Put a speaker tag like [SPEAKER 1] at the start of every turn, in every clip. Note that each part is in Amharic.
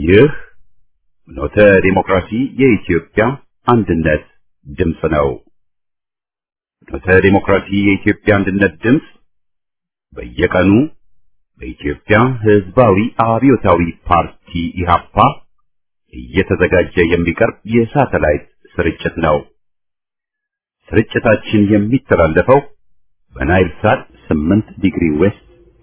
[SPEAKER 1] ይህ ኖተ ዲሞክራሲ የኢትዮጵያ አንድነት ድምፅ ነው። ኖተ ዲሞክራሲ የኢትዮጵያ አንድነት ድምፅ በየቀኑ በኢትዮጵያ ሕዝባዊ አብዮታዊ ፓርቲ ኢህአፓ እየተዘጋጀ የሚቀርብ የሳተላይት ስርጭት ነው። ስርጭታችን የሚተላለፈው በናይል ሳት 8 ዲግሪ ዌስት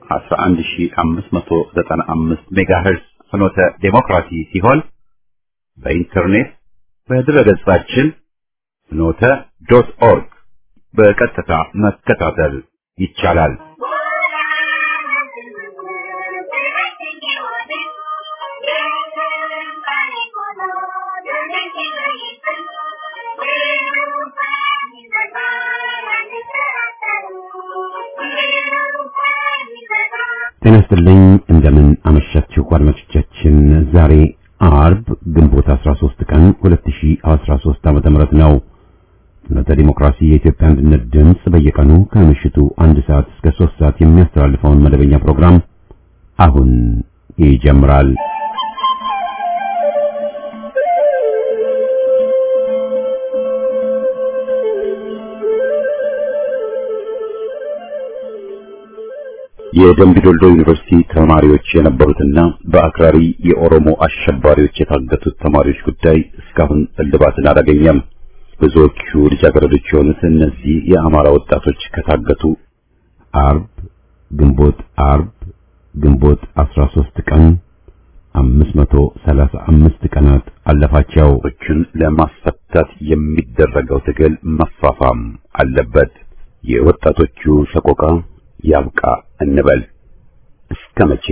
[SPEAKER 1] 11595 ሜጋሄርዝ ፍኖተ ዴሞክራሲ ሲሆን በኢንተርኔት በድረገጻችን ፍኖተ ዶት ኦርግ በቀጥታ መከታተል ይቻላል። ጤና ይስጥልኝ እንደምን አመሻችሁ አድማጮቻችን። ዛሬ አርብ ግንቦት 13 ቀን 2013 ዓመተ ምህረት ነው። ፍኖተ ዲሞክራሲ የኢትዮጵያ አንድነት ድምፅ በየቀኑ ከምሽቱ አንድ ሰዓት እስከ 3 ሰዓት የሚያስተላልፈውን መደበኛ ፕሮግራም አሁን ይጀምራል። የደምቢ ዶልዶ ዩኒቨርሲቲ ተማሪዎች የነበሩትና በአክራሪ የኦሮሞ አሸባሪዎች የታገቱት ተማሪዎች ጉዳይ እስካሁን እልባትን አላገኘም። ብዙዎቹ ልጃገረዶች የሆኑት እነዚህ የአማራ ወጣቶች ከታገቱ አርብ ግንቦት አርብ ግንቦት 13 ቀን 535 ቀናት አለፋቸው። ችን ለማስፈታት የሚደረገው ትግል መፋፋም አለበት። የወጣቶቹ ሰቆቃ ያብቃ እንበል። እስከ መቼ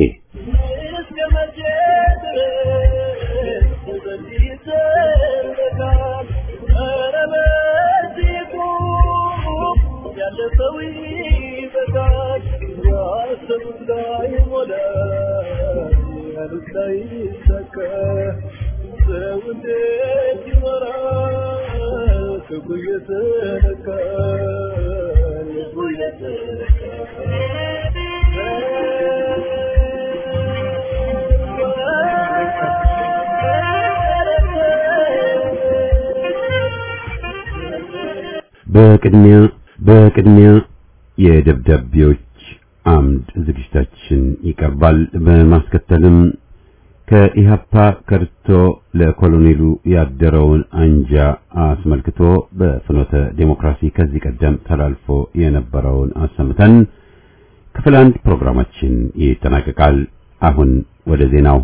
[SPEAKER 1] በቅድሚያ በቅድሚያ የደብዳቤዎች አምድ ዝግጅታችን ይቀርባል። በማስከተልም ከኢሃፓ ከርቶ ለኮሎኔሉ ያደረውን አንጃ አስመልክቶ በፍኖተ ዴሞክራሲ ከዚህ ቀደም ተላልፎ የነበረውን አሰምተን ክፍል አንድ ፕሮግራማችን ይጠናቀቃል። አሁን ወደ ዜናው።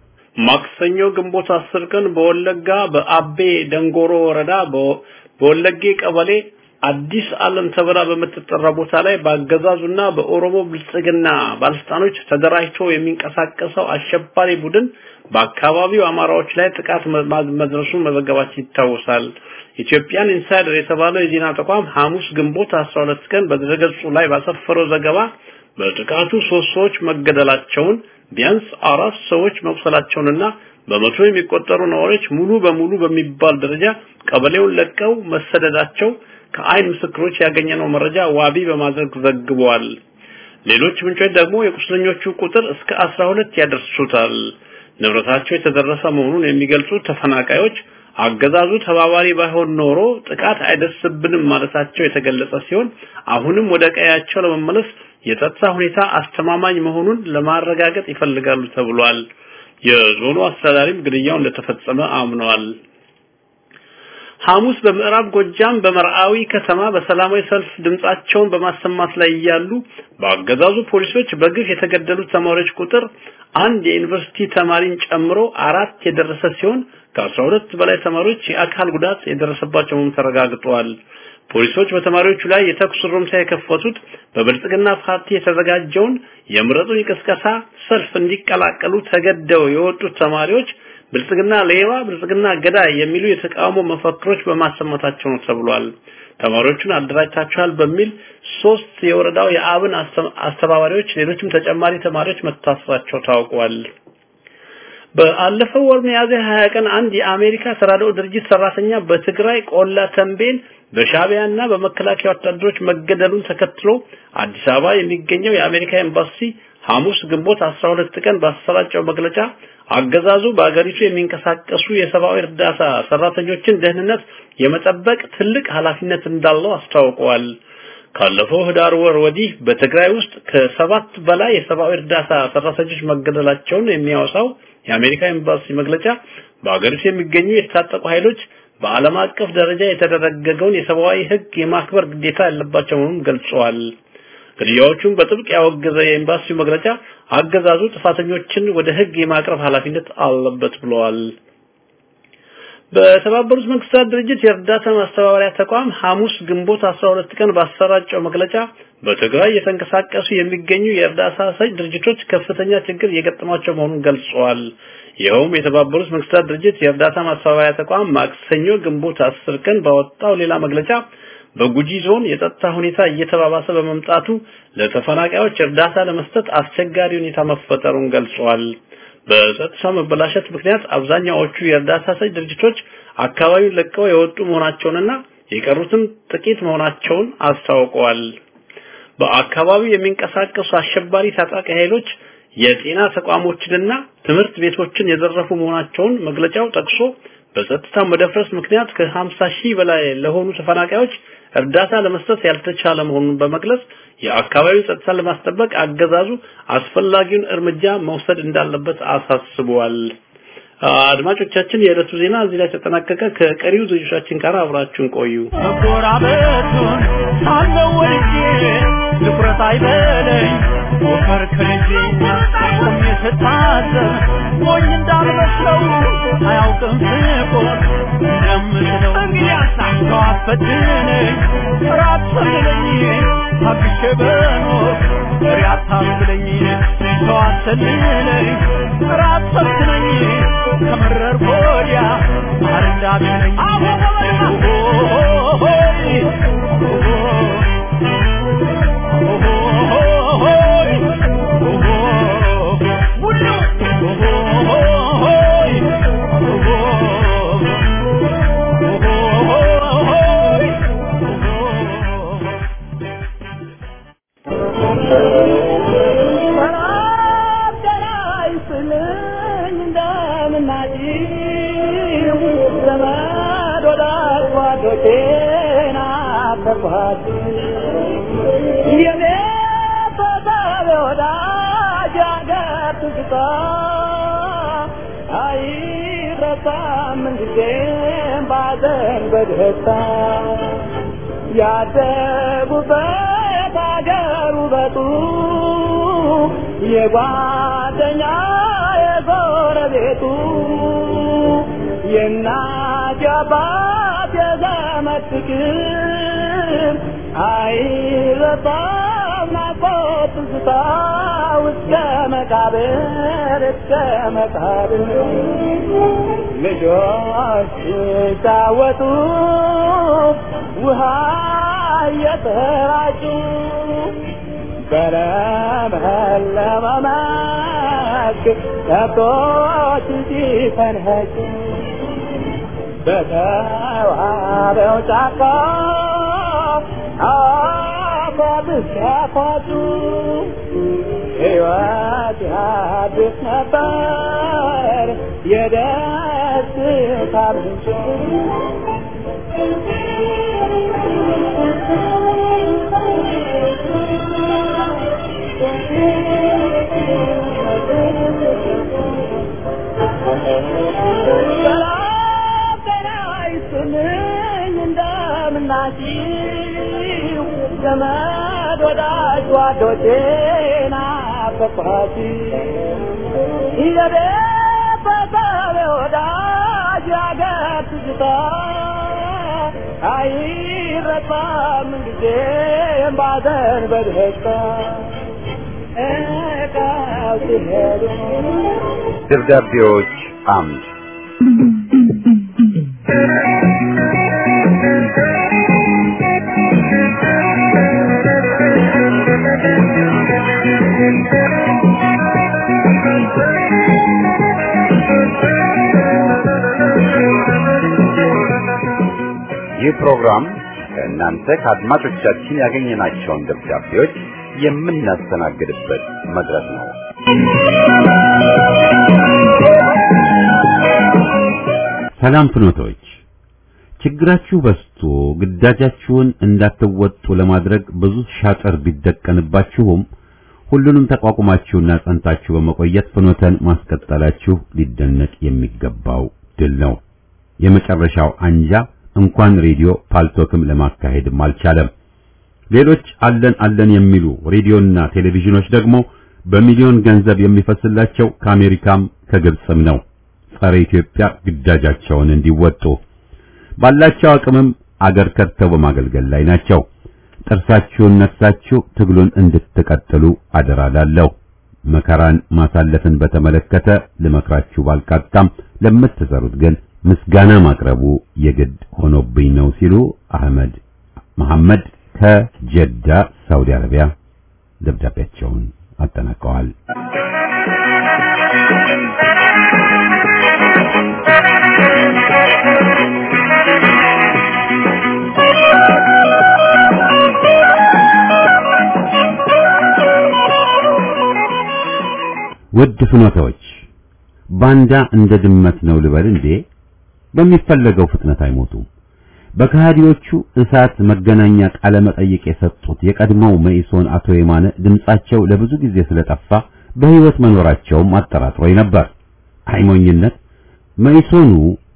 [SPEAKER 2] ማክሰኞ ግንቦት አስር ቀን በወለጋ በአቤ ደንጎሮ ወረዳ በወለጌ ቀበሌ አዲስ ዓለም ተብላ በምትጠራ ቦታ ላይ በአገዛዙና በኦሮሞ ብልጽግና ባለስልጣኖች ተደራጅቶ የሚንቀሳቀሰው አሸባሪ ቡድን በአካባቢው አማራዎች ላይ ጥቃት መድረሱን መዘገባችን ይታወሳል። ኢትዮጵያን ኢንሳይደር የተባለው የዜና ተቋም ሐሙስ ግንቦት 12 ቀን በድረገጹ ላይ ባሰፈረው ዘገባ በጥቃቱ ሶስት ሰዎች መገደላቸውን ቢያንስ አራት ሰዎች መቁሰላቸውንና በመቶ የሚቆጠሩ ነዋሪዎች ሙሉ በሙሉ በሚባል ደረጃ ቀበሌውን ለቀው መሰደዳቸው ከአይን ምስክሮች ያገኘነው መረጃ ዋቢ በማድረግ ዘግበዋል። ሌሎች ምንጮች ደግሞ የቁስለኞቹ ቁጥር እስከ 12 ያደርሱታል። ንብረታቸው የተደረሰ መሆኑን የሚገልጹ ተፈናቃዮች አገዛዙ ተባባሪ ባይሆን ኖሮ ጥቃት አይደርስብንም ማለታቸው የተገለጸ ሲሆን አሁንም ወደ ቀያቸው ለመመለስ የጸጥታ ሁኔታ አስተማማኝ መሆኑን ለማረጋገጥ ይፈልጋሉ ተብሏል። የዞኑ አስተዳዳሪም ግድያው እንደተፈጸመ አምነዋል። ሐሙስ በምዕራብ ጎጃም በመርአዊ ከተማ በሰላማዊ ሰልፍ ድምጻቸውን በማሰማት ላይ እያሉ በአገዛዙ ፖሊሶች በግፍ የተገደሉት ተማሪዎች ቁጥር አንድ የዩኒቨርሲቲ ተማሪን ጨምሮ አራት የደረሰ ሲሆን ከአስራ ሁለት በላይ ተማሪዎች የአካል ጉዳት የደረሰባቸው መሆኑ ተረጋግጧል። ፖሊሶች በተማሪዎቹ ላይ የተኩስ ሩምታ የከፈቱት በብልጽግና ፓርቲ የተዘጋጀውን የምረጡኝ ቅስቀሳ ሰልፍ እንዲቀላቀሉ ተገደው የወጡት ተማሪዎች ብልጽግና ሌባ፣ ብልጽግና ገዳይ የሚሉ የተቃውሞ መፈክሮች በማሰማታቸው ነው ተብሏል። ተማሪዎቹን አደራጅታችኋል በሚል ሶስት የወረዳው የአብን አስተባባሪዎች፣ ሌሎችም ተጨማሪ ተማሪዎች መታሰራቸው ታውቋል። በአለፈው ወር ሚያዝያ 20 ቀን አንድ የአሜሪካ ተራድኦ ድርጅት ሰራተኛ በትግራይ ቆላ ተንቤን በሻቢያና በመከላከያ ወታደሮች መገደሉን ተከትሎ አዲስ አበባ የሚገኘው የአሜሪካ ኤምባሲ ሐሙስ ግንቦት 12 ቀን ባሰራጨው መግለጫ አገዛዙ በአገሪቱ የሚንቀሳቀሱ የሰብአዊ እርዳታ ሰራተኞችን ደህንነት የመጠበቅ ትልቅ ኃላፊነት እንዳለው አስታውቀዋል። ካለፈው ህዳር ወር ወዲህ በትግራይ ውስጥ ከሰባት በላይ የሰብአዊ እርዳታ ሰራተኞች መገደላቸውን የሚያወሳው የአሜሪካ ኤምባሲ መግለጫ በአገሪቱ የሚገኙ የታጠቁ ኃይሎች በዓለም አቀፍ ደረጃ የተደረገገውን የሰብአዊ ህግ የማክበር ግዴታ ያለባቸው መሆኑን ገልጸዋል። ግድያዎቹን በጥብቅ ያወገዘ የኤምባሲው መግለጫ አገዛዙ ጥፋተኞችን ወደ ህግ የማቅረብ ኃላፊነት አለበት ብለዋል። በተባበሩት መንግስታት ድርጅት የእርዳታ ማስተባበሪያ ተቋም ሐሙስ ግንቦት 12 ቀን ባሰራጨው መግለጫ በትግራይ የተንቀሳቀሱ የሚገኙ የእርዳታ ሰጭ ድርጅቶች ከፍተኛ ችግር እየገጠማቸው መሆኑን ገልጸዋል። ይኸውም የተባበሩት መንግስታት ድርጅት የእርዳታ ማስተባበሪያ ተቋም ማክሰኞ ግንቦት 10 ቀን ባወጣው ሌላ መግለጫ በጉጂ ዞን የጸጥታ ሁኔታ እየተባባሰ በመምጣቱ ለተፈናቃዮች እርዳታ ለመስጠት አስቸጋሪ ሁኔታ መፈጠሩን ገልጿል። በጸጥታ መበላሸት ምክንያት አብዛኛዎቹ የእርዳታ ሰጭ ድርጅቶች አካባቢውን ለቀው የወጡ መሆናቸውንና የቀሩትም ጥቂት መሆናቸውን አስታውቀዋል። በአካባቢው የሚንቀሳቀሱ አሸባሪ ታጣቂ ኃይሎች የጤና ተቋሞችንና ትምህርት ቤቶችን የዘረፉ መሆናቸውን መግለጫው ጠቅሶ በጸጥታ መደፍረስ ምክንያት ከ50 ሺህ በላይ ለሆኑ ተፈናቃዮች እርዳታ ለመስጠት ያልተቻለ መሆኑን በመግለጽ የአካባቢው ጸጥታ ለማስጠበቅ አገዛዙ አስፈላጊውን እርምጃ መውሰድ እንዳለበት አሳስበዋል። አድማጮቻችን፣ የዕለቱ ዜና እዚህ ላይ ተጠናቀቀ። ከቀሪው ዝግጅቶቻችን ጋር አብራችሁን ቆዩ።
[SPEAKER 3] መጎራበቱን ሳለው ወልጄ ድፍረት አይበለኝ ሞፈር ከልጄ ቆሜ ስታዘብ ሞኝ እንዳልመስለው አያውቅም ፍቆር እንደምትለው ሰው አስፈትነኝ ራት ሰልለኝ ታግሼ በኖር ፍሬ አታስብለኝ ሰው አሰልለኝ ራት ሰልትነኝ ከመረር ወዲያ ማር እንዳትለኝ
[SPEAKER 4] ያደጉበት አገር ውበቱ የጓደኛ የጎረቤቱ የእናት የአባት የዘመድ ፍቅር አይረሳም ናፍቆት ትዝታ እስከ መቃብር እስከ መቃብር ልጆች ሲጫወቱ ውሃ እየተራጩ በለመለመ መስክ ከብቶች ሲፈንኸጩ በተዋበው ጫካ አፏብስ ያፏጩ ሕይወት ያድስ ነበር የደስታ ምንጭ እንደምናችሁ ዘመድ ወዳጅ ጓዶቼ ናፈቅኋት የቤት በሰብ ወዳጅ ያገር ትዝታ አይረሳም ጊዜም ባዘን በደስታ እቃው ሲሄዱ
[SPEAKER 1] ደብዳቤዎች አምድ ይህ ፕሮግራም ከእናንተ ከአድማጮቻችን ያገኘናቸውን ደብዳቤዎች የምናስተናግድበት መድረክ ነው። ሰላም ፍኖቶች፣ ችግራችሁ በዝቶ ግዳጃችሁን እንዳትወጡ ለማድረግ ብዙ ሻጥር ቢደቀንባችሁም ሁሉንም ተቋቁማችሁና ጸንታችሁ በመቆየት ፍኖተን ማስቀጠላችሁ ሊደነቅ የሚገባው ድል ነው። የመጨረሻው አንጃ እንኳን ሬዲዮ ፓልቶክም ለማካሄድም አልቻለም። ሌሎች አለን አለን የሚሉ ሬዲዮና ቴሌቪዥኖች ደግሞ በሚሊዮን ገንዘብ የሚፈስላቸው ከአሜሪካም ከግብፅም ነው። ጸረ ኢትዮጵያ ግዳጃቸውን እንዲወጡ ባላቸው አቅምም አገር ከድተው በማገልገል ላይ ናቸው። ጥርሳችሁን ነክሳችሁ ትግሉን እንድትቀጥሉ አደራላለሁ። መከራን ማሳለፍን በተመለከተ ልመክራችሁ ባልቃጣም ለምትሰሩት ግን ምስጋና ማቅረቡ የግድ ሆኖብኝ ነው ሲሉ አህመድ መሐመድ ከጀዳ ሳውዲ አረቢያ ደብዳቤያቸውን አጠናቀዋል። ውድ ፍኖታዎች ባንዳ እንደ ድመት ነው ልበል እንዴ? በሚፈለገው ፍጥነት አይሞቱም። በከሃዲዎቹ እሳት መገናኛ ቃለ መጠይቅ የሰጡት የቀድሞው መኢሶን አቶ የማነ ድምጻቸው ለብዙ ጊዜ ስለጠፋ በሕይወት መኖራቸውም አጠራጥሮኝ ነበር። አይሞኝነት መኢሶኑ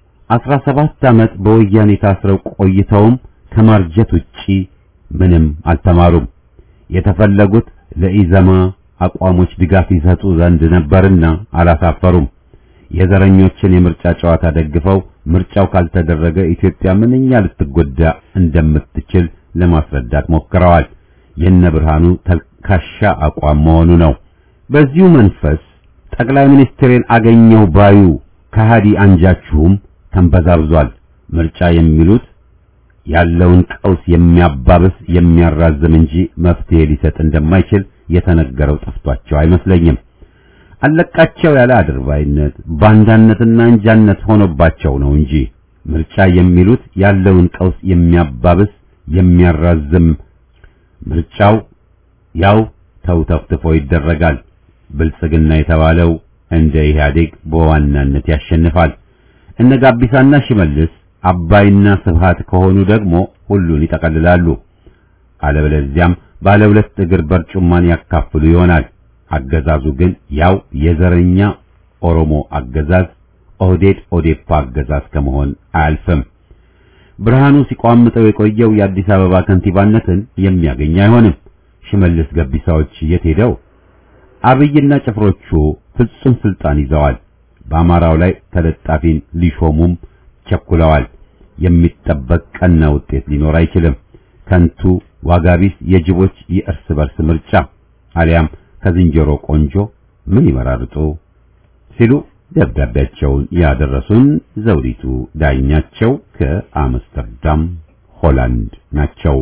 [SPEAKER 1] 17 ዓመት በወያኔ ታስረው ቆይተውም ከማርጀት ውጪ ምንም አልተማሩም። የተፈለጉት ለኢዘማ አቋሞች ድጋፍ ይሰጡ ዘንድ ነበርና አላሳፈሩም። የዘረኞችን የምርጫ ጨዋታ ደግፈው ምርጫው ካልተደረገ ኢትዮጵያ ምንኛ ልትጎዳ እንደምትችል ለማስረዳት ሞክረዋል። የነ ብርሃኑ ተልካሻ አቋም መሆኑ ነው። በዚሁ መንፈስ ጠቅላይ ሚኒስትሬን አገኘው ባዩ ከሃዲ አንጃችሁም ተንበዛብዟል። ምርጫ የሚሉት ያለውን ቀውስ የሚያባብስ የሚያራዝም እንጂ መፍትሄ ሊሰጥ እንደማይችል የተነገረው ጠፍቷቸው አይመስለኝም። አለቃቸው ያለ አድርባይነት ባንዳነትና እንጃነት ሆኖባቸው ነው እንጂ ምርጫ የሚሉት ያለውን ቀውስ የሚያባብስ የሚያራዝም ምርጫው ያው ተውተፍትፎ ይደረጋል። ብልጽግና የተባለው እንደ ኢህአዴግ በዋናነት ያሸንፋል። እነ ጋቢሳና ሽመልስ አባይና ስብሃት ከሆኑ ደግሞ ሁሉን ይጠቀልላሉ። አለበለዚያም ባለ ሁለት እግር በርጩማን ያካፍሉ ይሆናል። አገዛዙ ግን ያው የዘረኛ ኦሮሞ አገዛዝ ኦህዴድ ኦዴፓ አገዛዝ ከመሆን አያልፍም። ብርሃኑ ሲቋምጠው የቆየው የአዲስ አበባ ከንቲባነትን የሚያገኝ አይሆንም። ሽመልስ ገቢሳዎች የት ሄደው? አብይና ጭፍሮቹ ፍጹም ስልጣን ይዘዋል። በአማራው ላይ ተለጣፊን ሊሾሙም ቸኩለዋል። የሚጠበቅ ቀና ውጤት ሊኖር አይችልም። ከንቱ ዋጋቢስ የጅቦች የእርስ በርስ ምርጫ አሊያም ከዝንጀሮ ቆንጆ ምን ይመራርጡ ሲሉ ደብዳቤያቸውን ያደረሱን ዘውዲቱ ዳኛቸው ከአምስተርዳም ሆላንድ ናቸው።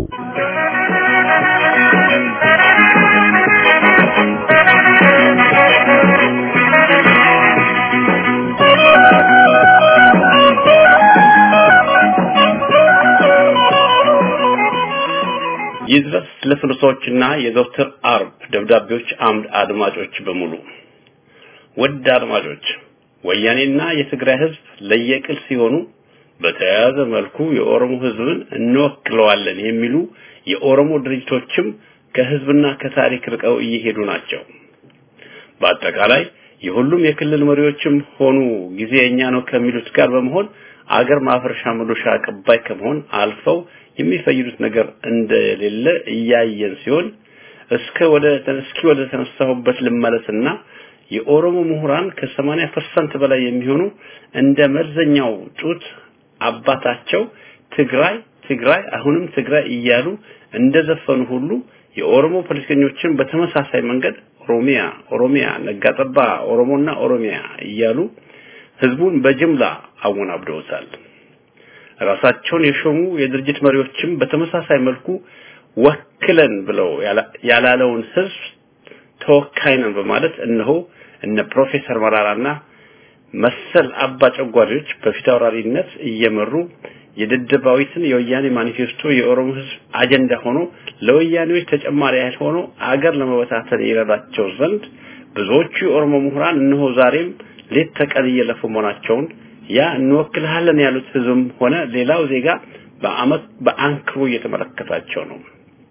[SPEAKER 2] ይድረስ ለፍልሶችና የዘወትር አርብ ደብዳቤዎች አምድ አድማጮች በሙሉ ውድ አድማጮች ወያኔና የትግራይ ህዝብ ለየቅል ሲሆኑ በተያያዘ መልኩ የኦሮሞ ህዝብን እንወክለዋለን የሚሉ የኦሮሞ ድርጅቶችም ከህዝብና ከታሪክ ርቀው እየሄዱ ናቸው። በአጠቃላይ የሁሉም የክልል መሪዎችም ሆኑ ጊዜ የኛ ነው ከሚሉት ጋር በመሆን አገር ማፍረሻ መዶሻ አቀባይ ከመሆን አልፈው የሚፈይዱት ነገር እንደሌለ እያየን ሲሆን እስከ ወደ እስኪ ወደ ተነሳሁበት ልመለስና የኦሮሞ ምሁራን ከ80% በላይ የሚሆኑ እንደ መርዘኛው ጡት አባታቸው ትግራይ ትግራይ አሁንም ትግራይ እያሉ እንደዘፈኑ ሁሉ የኦሮሞ ፖለቲከኞችን በተመሳሳይ መንገድ ኦሮሚያ ኦሮሚያ ነጋጠባ ኦሮሞና ኦሮሚያ እያሉ ህዝቡን በጅምላ አወናብደውታል። ራሳቸውን የሾሙ የድርጅት መሪዎችም በተመሳሳይ መልኩ ወክለን ብለው ያላለውን ህዝብ ተወካይ ነን በማለት እነሆ እነ ፕሮፌሰር መራራና መሰል አባ ጨጓሪዎች በፊት አውራሪነት እየመሩ የደደባዊትን የወያኔ ማኒፌስቶ የኦሮሞ ህዝብ አጀንዳ ሆኖ ለወያኔዎች ተጨማሪ ኃይል ሆኖ አገር ለመበታተን ይረዳቸው ዘንድ ብዙዎቹ የኦሮሞ ምሁራን እነሆ ዛሬም ሌት ተቀን እየለፉ መሆናቸውን ያ እንወክልሃለን ያሉት ህዝብም ሆነ ሌላው ዜጋ በአመት በአንክሮ እየተመለከታቸው ነው።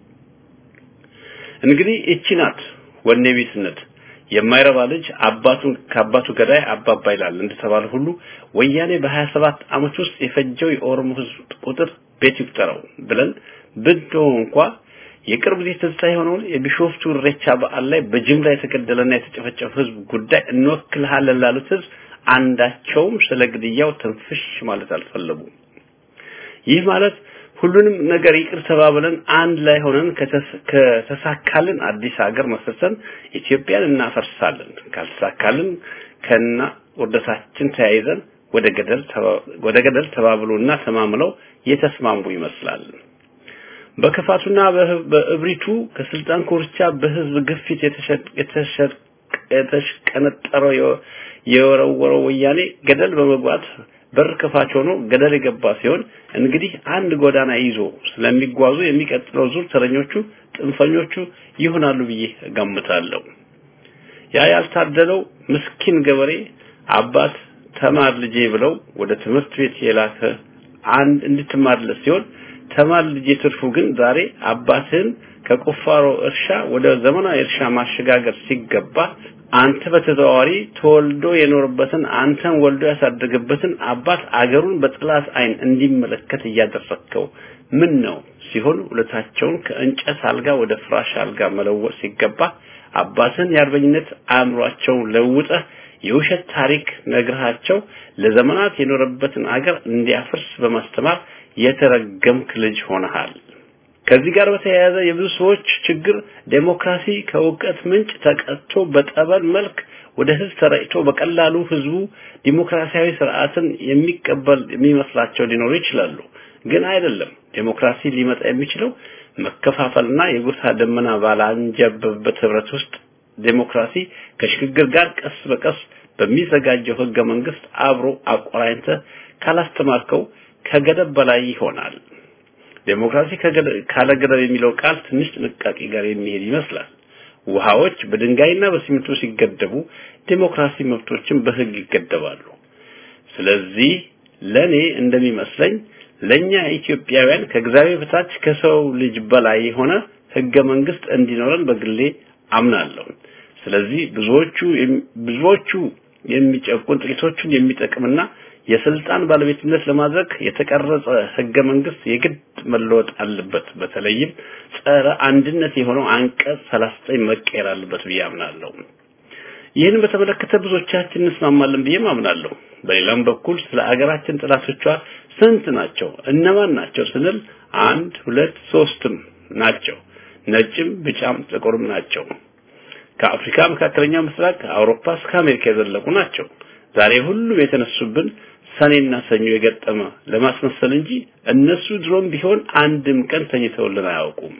[SPEAKER 2] እንግዲህ እቺ ናት ወኔ ቢስነት የማይረባ ልጅ አባቱን ከአባቱ ገዳይ አባባ ይላል እንደተባለ ሁሉ ወያኔ በ27 አመት ውስጥ የፈጀው የኦሮሞ ህዝብ ቁጥር ቤት ይቁጠረው ብለን ብንተው እንኳ የቅርብ ጊዜ ትዝታ የሆነውን የቢሾፍቱ ኢሬቻ በዓል ላይ በጅምላ የተገደለና የተጨፈጨፈ ህዝብ ጉዳይ እንወክልሃለን ላሉት ህዝብ አንዳቸውም ስለ ግድያው ትንፍሽ ማለት አልፈለጉም። ይህ ማለት ሁሉንም ነገር ይቅር ተባብለን አንድ ላይ ሆነን ከተሳካልን አዲስ ሀገር መስርተን ኢትዮጵያን እናፈርሳለን፣ ካልተሳካልን ከና ወደታችን ተያይዘን ወደ ገደል ወደ ገደል ተባብሎና ተማምለው የተስማሙ ይመስላል። በክፋቱና በእብሪቱ ከስልጣን ኮርቻ በህዝብ ግፊት የተሽቀነጠረው የወረወረው ወያኔ ገደል በመግባት በር ከፋች ሆኖ ገደል የገባ ሲሆን እንግዲህ አንድ ጎዳና ይዞ ስለሚጓዙ የሚቀጥለው ዙር ተረኞቹ ጥንፈኞቹ ይሆናሉ ብዬ እገምታለሁ። ያ ያልታደለው ምስኪን ገበሬ አባት ተማር ልጄ ብለው ወደ ትምህርት ቤት የላከ አንድ እንድትማርለት ሲሆን ተማር ልጄ ትርፉ ግን ዛሬ አባትህን ከቁፋሮ እርሻ ወደ ዘመናዊ እርሻ ማሸጋገር ሲገባ አንተ በተዘዋዋሪ ተወልዶ የኖርበትን አንተን ወልዶ ያሳደገበትን አባት አገሩን በጥላት አይን እንዲመለከት እያደረግከው ምን ነው ሲሆን ሁለታቸውን ከእንጨት አልጋ ወደ ፍራሽ አልጋ መለወጥ ሲገባ አባትን የአርበኝነት አእምሯቸውን ለውጠህ የውሸት ታሪክ ነግረሃቸው ለዘመናት የኖረበትን አገር እንዲያፈርስ በማስተማር የተረገምክ ልጅ ሆነሃል። ከዚህ ጋር በተያያዘ የብዙ ሰዎች ችግር ዴሞክራሲ ከእውቀት ምንጭ ተቀጥቶ በጠበል መልክ ወደ ህዝብ ተረጭቶ በቀላሉ ህዝቡ ዲሞክራሲያዊ ስርዓትን የሚቀበል የሚመስላቸው ሊኖሩ ይችላሉ። ግን አይደለም። ዴሞክራሲ ሊመጣ የሚችለው መከፋፈልና የጎሳ ደመና ባላንጀበበት ህብረት ውስጥ ዴሞክራሲ ከሽግግር ጋር ቀስ በቀስ በሚዘጋጀው ህገ መንግስት አብሮ አቆራኝተ ካላስተማርከው ከገደብ በላይ ይሆናል። ዴሞክራሲ ካለ ገደብ የሚለው ቃል ትንሽ ጥንቃቄ ጋር የሚሄድ ይመስላል። ውሃዎች በድንጋይና በሲሚንቶ ሲገደቡ ዴሞክራሲ መብቶችን በህግ ይገደባሉ። ስለዚህ ለኔ እንደሚመስለኝ ለኛ ኢትዮጵያውያን ከእግዚአብሔር በታች ከሰው ልጅ በላይ የሆነ ህገ መንግስት እንዲኖረን በግሌ አምናለሁ። ስለዚህ ብዙዎቹ ብዙዎቹ የሚጨቁን ጥቂቶቹን የሚጠቅምና የስልጣን ባለቤትነት ለማድረግ የተቀረጸ ህገ መንግስት የግድ መለወጥ አለበት። በተለይም ጸረ አንድነት የሆነው አንቀጽ 39 መቀየር አለበት ብዬ አምናለሁ። ይህን በተመለከተ ብዙዎቻችን እንስማማለን ብዬ አምናለሁ። በሌላም በኩል ስለ አገራችን ጥላቶቿ ስንት ናቸው? እነማን ናቸው ስንል አንድ፣ ሁለት፣ ሶስትም ናቸው። ነጭም፣ ቢጫም፣ ጥቁርም ናቸው። ከአፍሪካ መካከለኛው ምስራቅ አውሮፓ እስከ አሜሪካ የዘለቁ ናቸው። ዛሬ ሁሉም የተነሱብን ሰኔና ሰኞ የገጠመ ለማስመሰል እንጂ እነሱ ድሮም ቢሆን አንድም ቀን ተኝተውልን አያውቁም።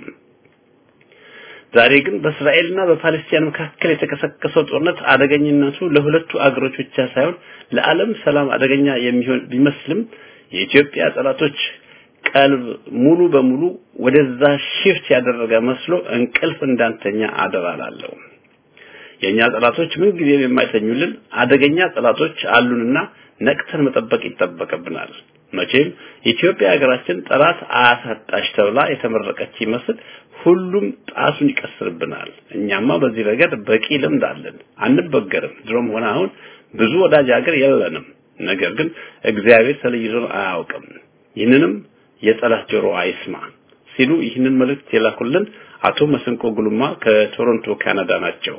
[SPEAKER 2] ዛሬ ግን በእስራኤልና በፓለስቲን መካከል የተቀሰቀሰው ጦርነት አደገኝነቱ ለሁለቱ አገሮች ብቻ ሳይሆን ለዓለም ሰላም አደገኛ የሚሆን ቢመስልም የኢትዮጵያ ጠላቶች ቀልብ ሙሉ በሙሉ ወደዛ ሽፍት ያደረገ መስሎ እንቅልፍ እንዳንተኛ አደራላለሁ። የኛ ጠላቶች ምን ጊዜም የማይተኙልን አደገኛ ጠላቶች አሉንና ነቅተን መጠበቅ ይጠበቅብናል። መቼም ኢትዮጵያ ሀገራችን ጠላት አያሳጣሽ ተብላ የተመረቀች ይመስል ሁሉም ጣሱን ይቀስርብናል። እኛማ በዚህ ረገድ በቂ ልምድ አለን፣ አንበገርም። ድሮም ሆነ አሁን ብዙ ወዳጅ ሀገር የለንም። ነገር ግን እግዚአብሔር ተለይቶን አያውቅም። ይህንንም የጠላት ጆሮ አይስማ ሲሉ ይህንን መልእክት የላኩልን አቶ መስንቆ ጉልማ ከቶሮንቶ ካናዳ ናቸው።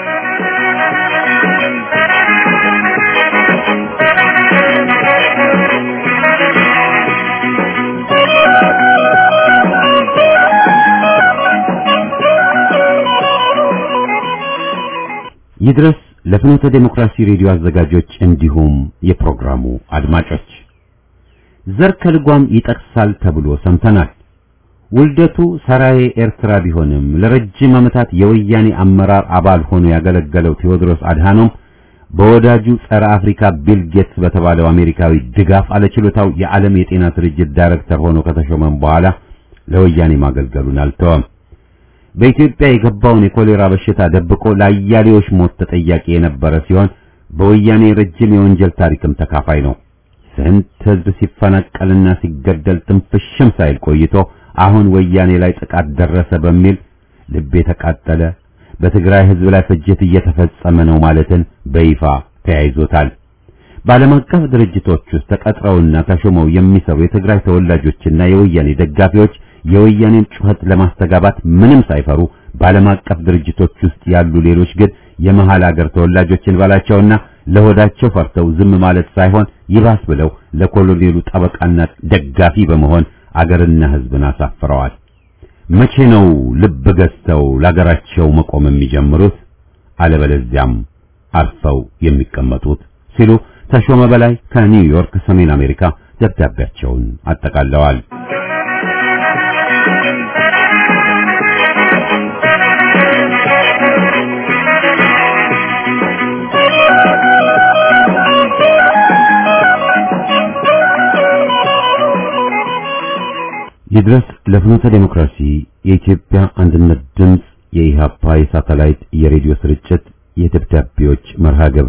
[SPEAKER 1] ይድረስ ለፍኖተ ዴሞክራሲ ሬዲዮ አዘጋጆች እንዲሁም የፕሮግራሙ አድማጮች ዘር ከልጓም ይጠቅሳል ተብሎ ሰምተናል። ውልደቱ ሰራዬ ኤርትራ ቢሆንም ለረጅም ዓመታት የወያኔ አመራር አባል ሆኖ ያገለገለው ቴዎድሮስ አድሃኖም በወዳጁ ጸረ አፍሪካ ቢል ጌትስ በተባለው አሜሪካዊ ድጋፍ አለችሎታው የዓለም የጤና ድርጅት ዳይሬክተር ሆኖ ከተሾመም በኋላ ለወያኔ ማገልገሉን አልተወም። በኢትዮጵያ የገባውን የኮሌራ በሽታ ደብቆ ለአያሌዎች ሞት ተጠያቂ የነበረ ሲሆን በወያኔ ረጅም የወንጀል ታሪክም ተካፋይ ነው። ስንት ሕዝብ ሲፈናቀልና ሲገደል ትንፍሽም ሳይል ቆይቶ አሁን ወያኔ ላይ ጥቃት ደረሰ በሚል ልብ የተቃጠለ በትግራይ ሕዝብ ላይ ፍጅት እየተፈጸመ ነው ማለትን በይፋ ተያይዞታል። በዓለም አቀፍ ድርጅቶች ውስጥ ተቀጥረውና ተሾመው የሚሰሩ የትግራይ ተወላጆችና የወያኔ ደጋፊዎች የወያኔን ጩኸት ለማስተጋባት ምንም ሳይፈሩ በዓለም አቀፍ ድርጅቶች ውስጥ ያሉ ሌሎች ግን የመሃል አገር ተወላጆችን ባላቸውና ለሆዳቸው ፈርተው ዝም ማለት ሳይሆን ይባስ ብለው ለኮሎኔሉ ጠበቃና ደጋፊ በመሆን አገርና ሕዝብን አሳፍረዋል። መቼ ነው ልብ ገዝተው ለአገራቸው መቆም የሚጀምሩት? አለበለዚያም አርፈው የሚቀመጡት? ሲሉ ተሾመ በላይ ከኒውዮርክ ሰሜን አሜሪካ ደብዳቤያቸውን አጠቃለዋል። ይድረስ ለፍኖተ ዴሞክራሲ የኢትዮጵያ አንድነት ድምፅ የኢሃፓ የሳተላይት የሬዲዮ ስርጭት የደብዳቤዎች መርሃ ግብር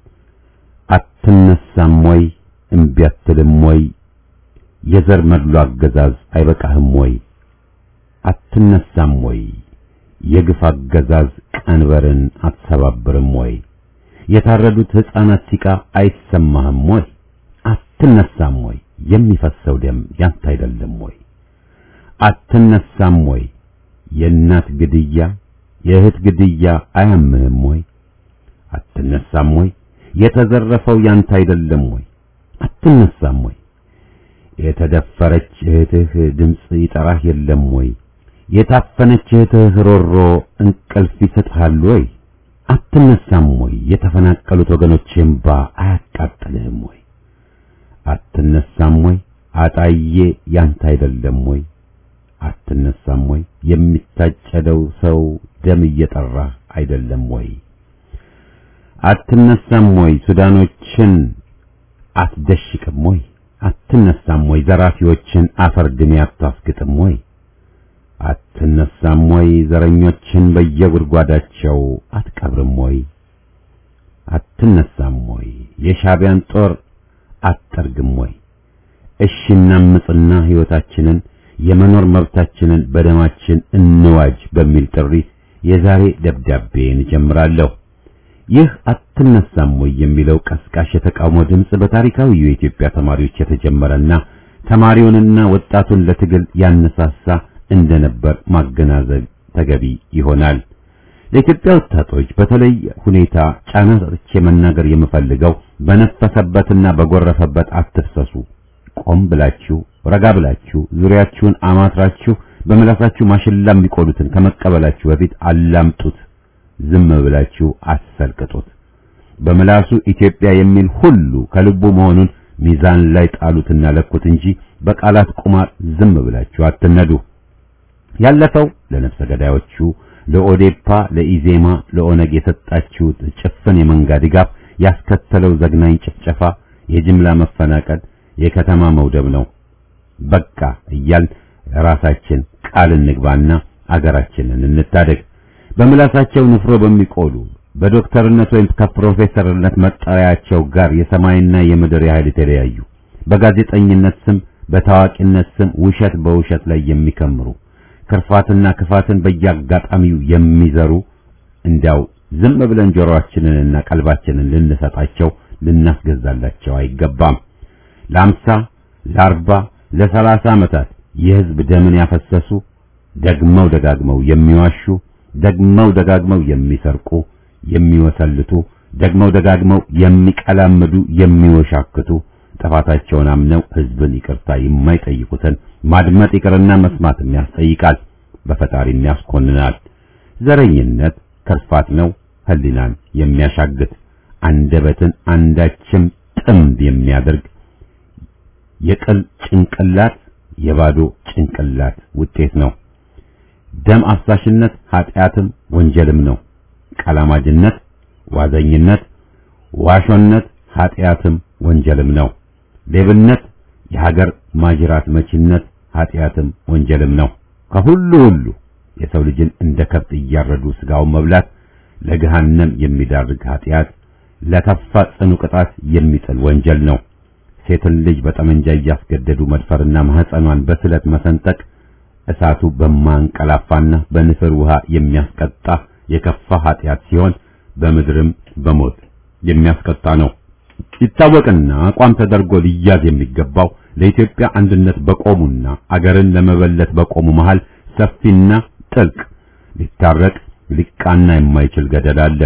[SPEAKER 1] አትነሳም ወይ እምቢ አትልም ወይ የዘር መድሎ አገዛዝ አይበቃህም ወይ አትነሳም ወይ የግፍ አገዛዝ ቀንበርን አትሰባብርም ወይ የታረዱት ሕፃናት ሲቃ አይሰማህም ወይ አትነሳም ወይ የሚፈሰው ደም ያንተ አይደለም ወይ አትነሳም ወይ የእናት ግድያ የእህት ግድያ አያምህም ወይ አትነሳም ወይ የተዘረፈው ያንተ አይደለም ወይ አትነሳም ወይ የተደፈረች እህትህ ድምፅ ይጠራህ የለም ወይ የታፈነች እህትህ ሮሮ እንቅልፍ ይሰጥሃል ወይ አትነሳም ወይ የተፈናቀሉት ወገኖች እምባ አያቃጥልህም ወይ አትነሳም ወይ አጣዬ ያንተ አይደለም ወይ አትነሳም ወይ የሚታጨደው ሰው ደም እየጠራህ አይደለም ወይ አትነሳም ወይ ሱዳኖችን አትደሽቅም ወይ አትነሳም ወይ ዘራፊዎችን አፈር ድሜ አታስግጥም ወይ አትነሳም ወይ ዘረኞችን በየጉድጓዳቸው አትቀብርም ወይ አትነሳም ወይ የሻቢያን ጦር አትጠርግም ወይ እሺ እናምጽና ሕይወታችንን የመኖር መብታችንን በደማችን እንዋጅ በሚል ጥሪ የዛሬ ደብዳቤን እጀምራለሁ። ይህ አትነሳም ወይ የሚለው ቀስቃሽ የተቃውሞ ድምፅ በታሪካዊ የኢትዮጵያ ተማሪዎች የተጀመረና ተማሪውንና ወጣቱን ለትግል ያነሳሳ እንደነበር ማገናዘብ ተገቢ ይሆናል። ለኢትዮጵያ ወጣቶች በተለይ ሁኔታ ጫና ሰጥቼ መናገር የምፈልገው በነፈሰበትና በጎረፈበት አትፍሰሱ። ቆም ብላችሁ ረጋ ብላችሁ ዙሪያችሁን አማትራችሁ በመላሳችሁ ማሽላ የሚቆሉትን ከመቀበላችሁ በፊት አላምጡት። ዝም ብላችሁ አሰልቅጡት። በምላሱ ኢትዮጵያ የሚል ሁሉ ከልቡ መሆኑን ሚዛን ላይ ጣሉትና ለኩት እንጂ በቃላት ቁማር ዝም ብላችሁ አትነዱ። ያለፈው ለነፍሰ ገዳዮቹ ለኦዴፓ፣ ለኢዜማ፣ ለኦነግ የሰጣችሁት ጭፍን የመንጋ ድጋፍ ያስከተለው ዘግናኝ ጭፍጨፋ፣ የጅምላ መፈናቀል፣ የከተማ መውደብ ነው። በቃ እያል ራሳችን ቃል እንግባና አገራችንን እንታደግ። በምላሳቸው ንፍሮ በሚቆሉ በዶክተርነት ወይም ከፕሮፌሰርነት መጠሪያቸው ጋር የሰማይና የምድር ያህል የተለያዩ በጋዜጠኝነት ስም በታዋቂነት ስም ውሸት በውሸት ላይ የሚከምሩ ክርፋትና ክፋትን በየአጋጣሚው የሚዘሩ እንዲያው ዝም ብለን ጆሮአችንንና ቀልባችንን ልንሰጣቸው ልናስገዛላቸው አይገባም። ለአምሳ ለአርባ ለሰላሳ ዓመታት የሕዝብ ደምን ያፈሰሱ ደግመው ደጋግመው የሚዋሹ ደግመው ደጋግመው የሚሰርቁ የሚወሰልቱ ደግመው ደጋግመው የሚቀላምዱ የሚወሻክቱ ጥፋታቸውን አምነው ሕዝብን ይቅርታ የማይጠይቁትን ማድመጥ ይቅርና መስማትም ያስጠይቃል፣ በፈጣሪም ያስኮንናል። ዘረኝነት ክርፋት ነው፣ ሕሊናን የሚያሻግት አንደበትን አንዳችም ጥምብ የሚያደርግ የቅል ጭንቅላት የባዶ ጭንቅላት ውጤት ነው። ደም አፍሳሽነት ኃጢአትም ወንጀልም ነው። ቀላማጅነት፣ ዋዘኝነት፣ ዋሾነት ኃጢአትም ወንጀልም ነው። ሌብነት የሀገር ማጅራት መቺነት ኃጢአትም ወንጀልም ነው። ከሁሉ ሁሉ የሰው ልጅን እንደ ከብት እያረዱ ስጋውን መብላት ለገሃነም የሚዳርግ ኃጢአት፣ ለከፋ ጽኑ ቅጣት የሚጥል ወንጀል ነው። ሴትን ልጅ በጠመንጃ እያስገደዱ መድፈርና ማህፀኗን በስለት መሰንጠቅ እሳቱ በማንቀላፋና በንፍር ውሃ የሚያስቀጣ የከፋ ኃጢአት ሲሆን በምድርም በሞት የሚያስቀጣ ነው። ይታወቅና አቋም ተደርጎ ሊያዝ የሚገባው ለኢትዮጵያ አንድነት በቆሙና አገርን ለመበለት በቆሙ መሃል ሰፊና ጥልቅ ሊታረቅ ሊቃና የማይችል ገደል አለ።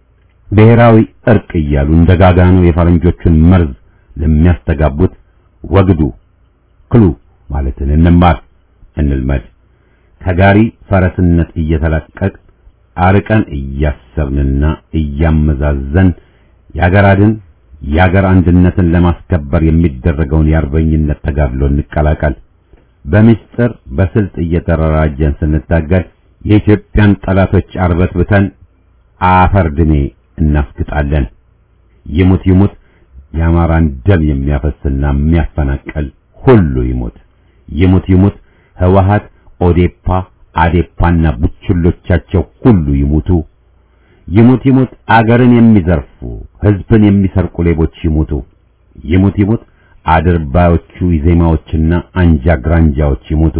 [SPEAKER 1] ብሔራዊ እርቅ እያሉ እንደ ጋጋኑ የፈረንጆቹን መርዝ ለሚያስተጋቡት ወግዱ ክሉ ማለትን እንማር እንልመድ። ከጋሪ ፈረስነት እየተላቀቅ አርቀን እያሰብንና እያመዛዘን የአገራድን የአገር አንድነትን ለማስከበር የሚደረገውን የአርበኝነት ተጋድሎ እንቀላቀል። በምስጢር በስልት እየተደራጀን ስንታገል የኢትዮጵያን ጠላቶች አርበትብተን አፈር ድሜ እናስግጣለን። ይሙት ይሙት የአማራን ደም የሚያፈስና የሚያፈናቀል ሁሉ ይሙት። ይሙት ይሙት ህወሓት፣ ኦዴፓ፣ አዴፓና ቡችሎቻቸው ሁሉ ይሙቱ። ይሙት ይሙት አገርን የሚዘርፉ ህዝብን የሚሰርቁ ሌቦች ይሙቱ። ይሙት ይሙት አድርባዮቹ ዜማዎችና አንጃ ግራንጃዎች ይሙቱ።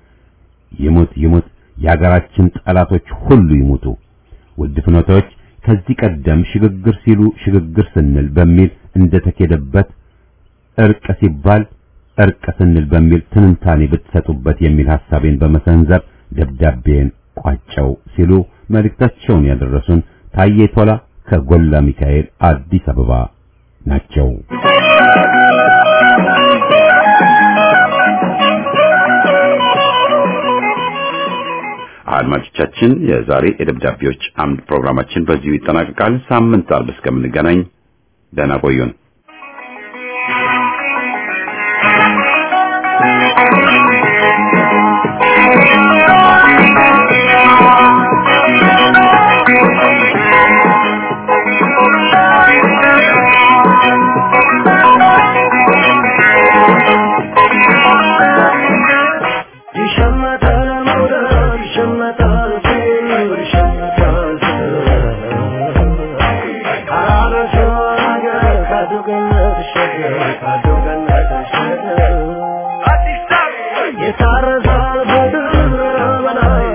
[SPEAKER 1] ይሙት ይሙት የሀገራችን ጠላቶች ሁሉ ይሙቱ። ውድ ፍኖታዎች ከዚህ ቀደም ሽግግር ሲሉ ሽግግር ስንል በሚል እንደተኬደበት እርቅ ሲባል እርቅ ስንል በሚል ትንታኔ ብትሰጡበት የሚል ሐሳቤን በመሰንዘር ደብዳቤን ቋጨው ሲሉ መልእክታቸውን ያደረሱን ታዬ ቶላ ከጎላ ሚካኤል አዲስ አበባ ናቸው። አድማጮቻችን የዛሬ የደብዳቤዎች አምድ ፕሮግራማችን በዚሁ ይጠናቀቃል። ሳምንት አርብ እስከምንገናኝ ደህና ቆዩን።
[SPEAKER 4] ይሸመታል መውደድ ይሸመታል ፍቅር ይሸመታል አራበሾ አገር ካዱ ገነት ሸገር ካዱ ገነት ሸገር የታረሳል በድር በላይ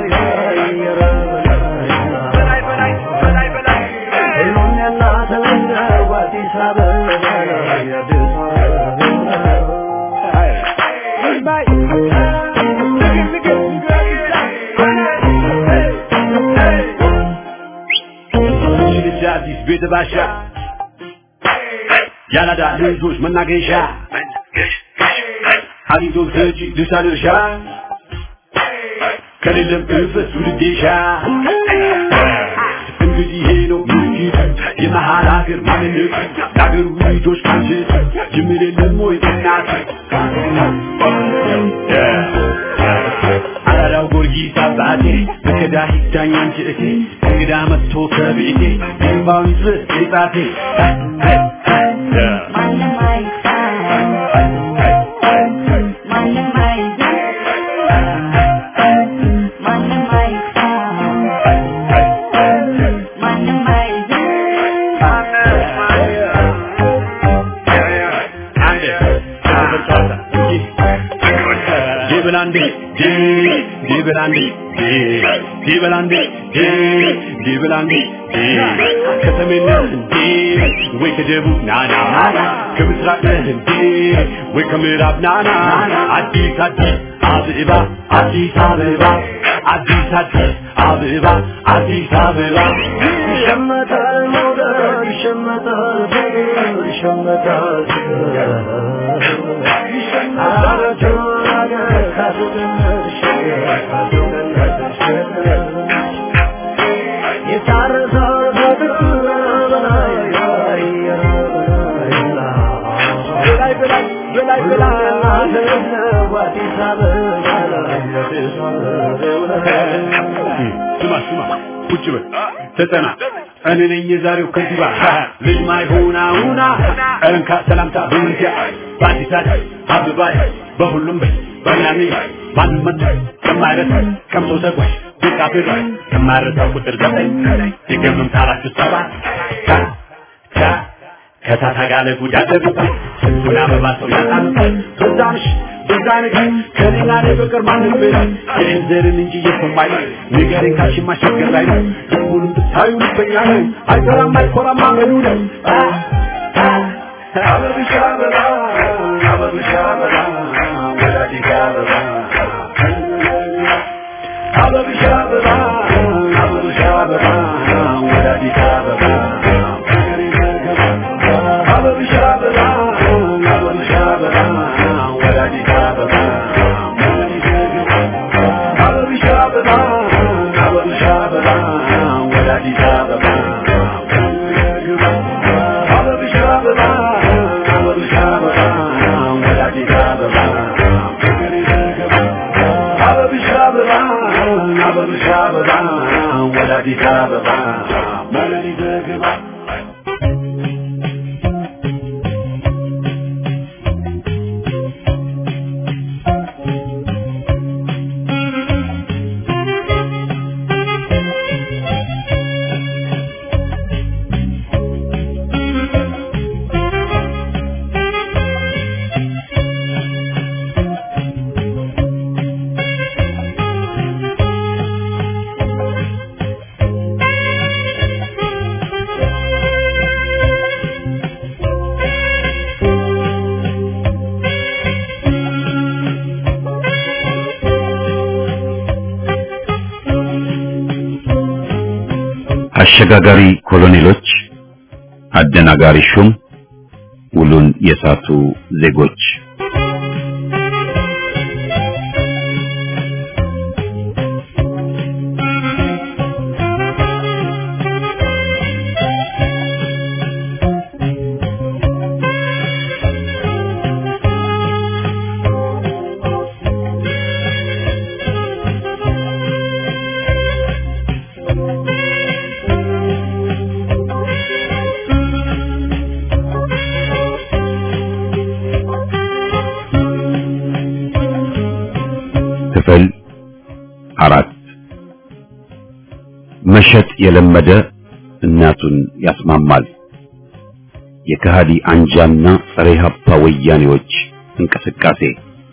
[SPEAKER 4] በላይ በላይ ሁሉም የእናት ነው አዲስ አበባ አዲስ
[SPEAKER 5] ልጅ አዲስ ቤት ባሻ ያላዳ ልጆች መናገሻ ሀዲቶ ሰጪ ድርሻ ድርሻ ከሌለም እፈስ ውድዴሻ እንግዲህ ይሄ ነው ምስኪን የመሀል ሀገር ማንነት ለሀገሩ ልጆች ካንችት ጅምር የለም ወይ እናት አራዳው ጊዮርጊስ አባቴ በከዳ ሂዳኝ አንቺ እቴ እንግዳ መጥቶ ከቤቴ እንባው ይፍስ ጣቴ ዲብላንዴ ዲብላንዴ ዲብላንዴ ዲብላንዴ ከሰሜን ነህ እንዴ ወይ ከደቡብ ናና ከምስራቅ ነህ እንዴ ወይ ከምዕራብ ናና አዲስ አዲስ አበባ አዲስ አበባ አዲስ አዲስ አበባ አዲስ አበባ
[SPEAKER 4] ይሸመታል መውደድ ይሸመታል ፍቅር ይሸመታል አራበሾ አገር ካዱ ገነት ሸገር ካዱ ገነት ሸገር የታረሳል በድር በላይ በላይ በላይ በላይ በላይ ነው አዲስ አበባ አዲስ አበባ
[SPEAKER 5] ስማ ስማ ቁጭ በል ተጠና እኔ ነኝ የዛሬው ከንቲባ ልጅ ማይሆና ሁና እንካ ሰላምታ በመንቲያ በአዲስ አበባ አበባይ በሁሉም በይ በሚያሚ ማንም መጥቶ ከማይረሳ ቀምሶ ተጓዥ ቢቃብር ከማይረሳው ቁጥር ዘጠኝ የገምም ታራችሁ ሰባት ካ ካ ከታታ ጋለ ጉድ ያደርጉታል ስንቱን አበባ ሰው ያጣሉታል በዛምሽ በዛ ነገር ከኔ ጋር በቀር ማንም በላይ የኔን ዘርን እንጂ የሰማይ ንገሬን ካልሽማ ችግር ላይ ነው ሁሉም ብታዩ ልበኛ ነው አይሰራም አይኮራም አመሉ ነው አበብሻ አበባ አበብሻ አበባ ወላዲት አበባ አበብሻ አበባ አበብሻ አበባ ወላዲት አበባ አበብሻ አበባ አበብሻ አበባ ወላዲት አበባ አበብሻ አበባ አበብሻ አበባ ወላዲት አበባ አበብሻ አበባ አበብሻ አበባ ወላዲት አበባ አበብሻ አበባ አበብሻ አበባ ወላዲት አበባ ወላዲት አበባ
[SPEAKER 1] አሸጋጋሪ ኮሎኔሎች፣ አደናጋሪ ሹም፣ ውሉን የሳቱ ዜጎች ክፍል አራት መሸጥ የለመደ እናቱን ያስማማል። የከሃዲ አንጃና ጸረ ኢህአፓ ወያኔዎች እንቅስቃሴ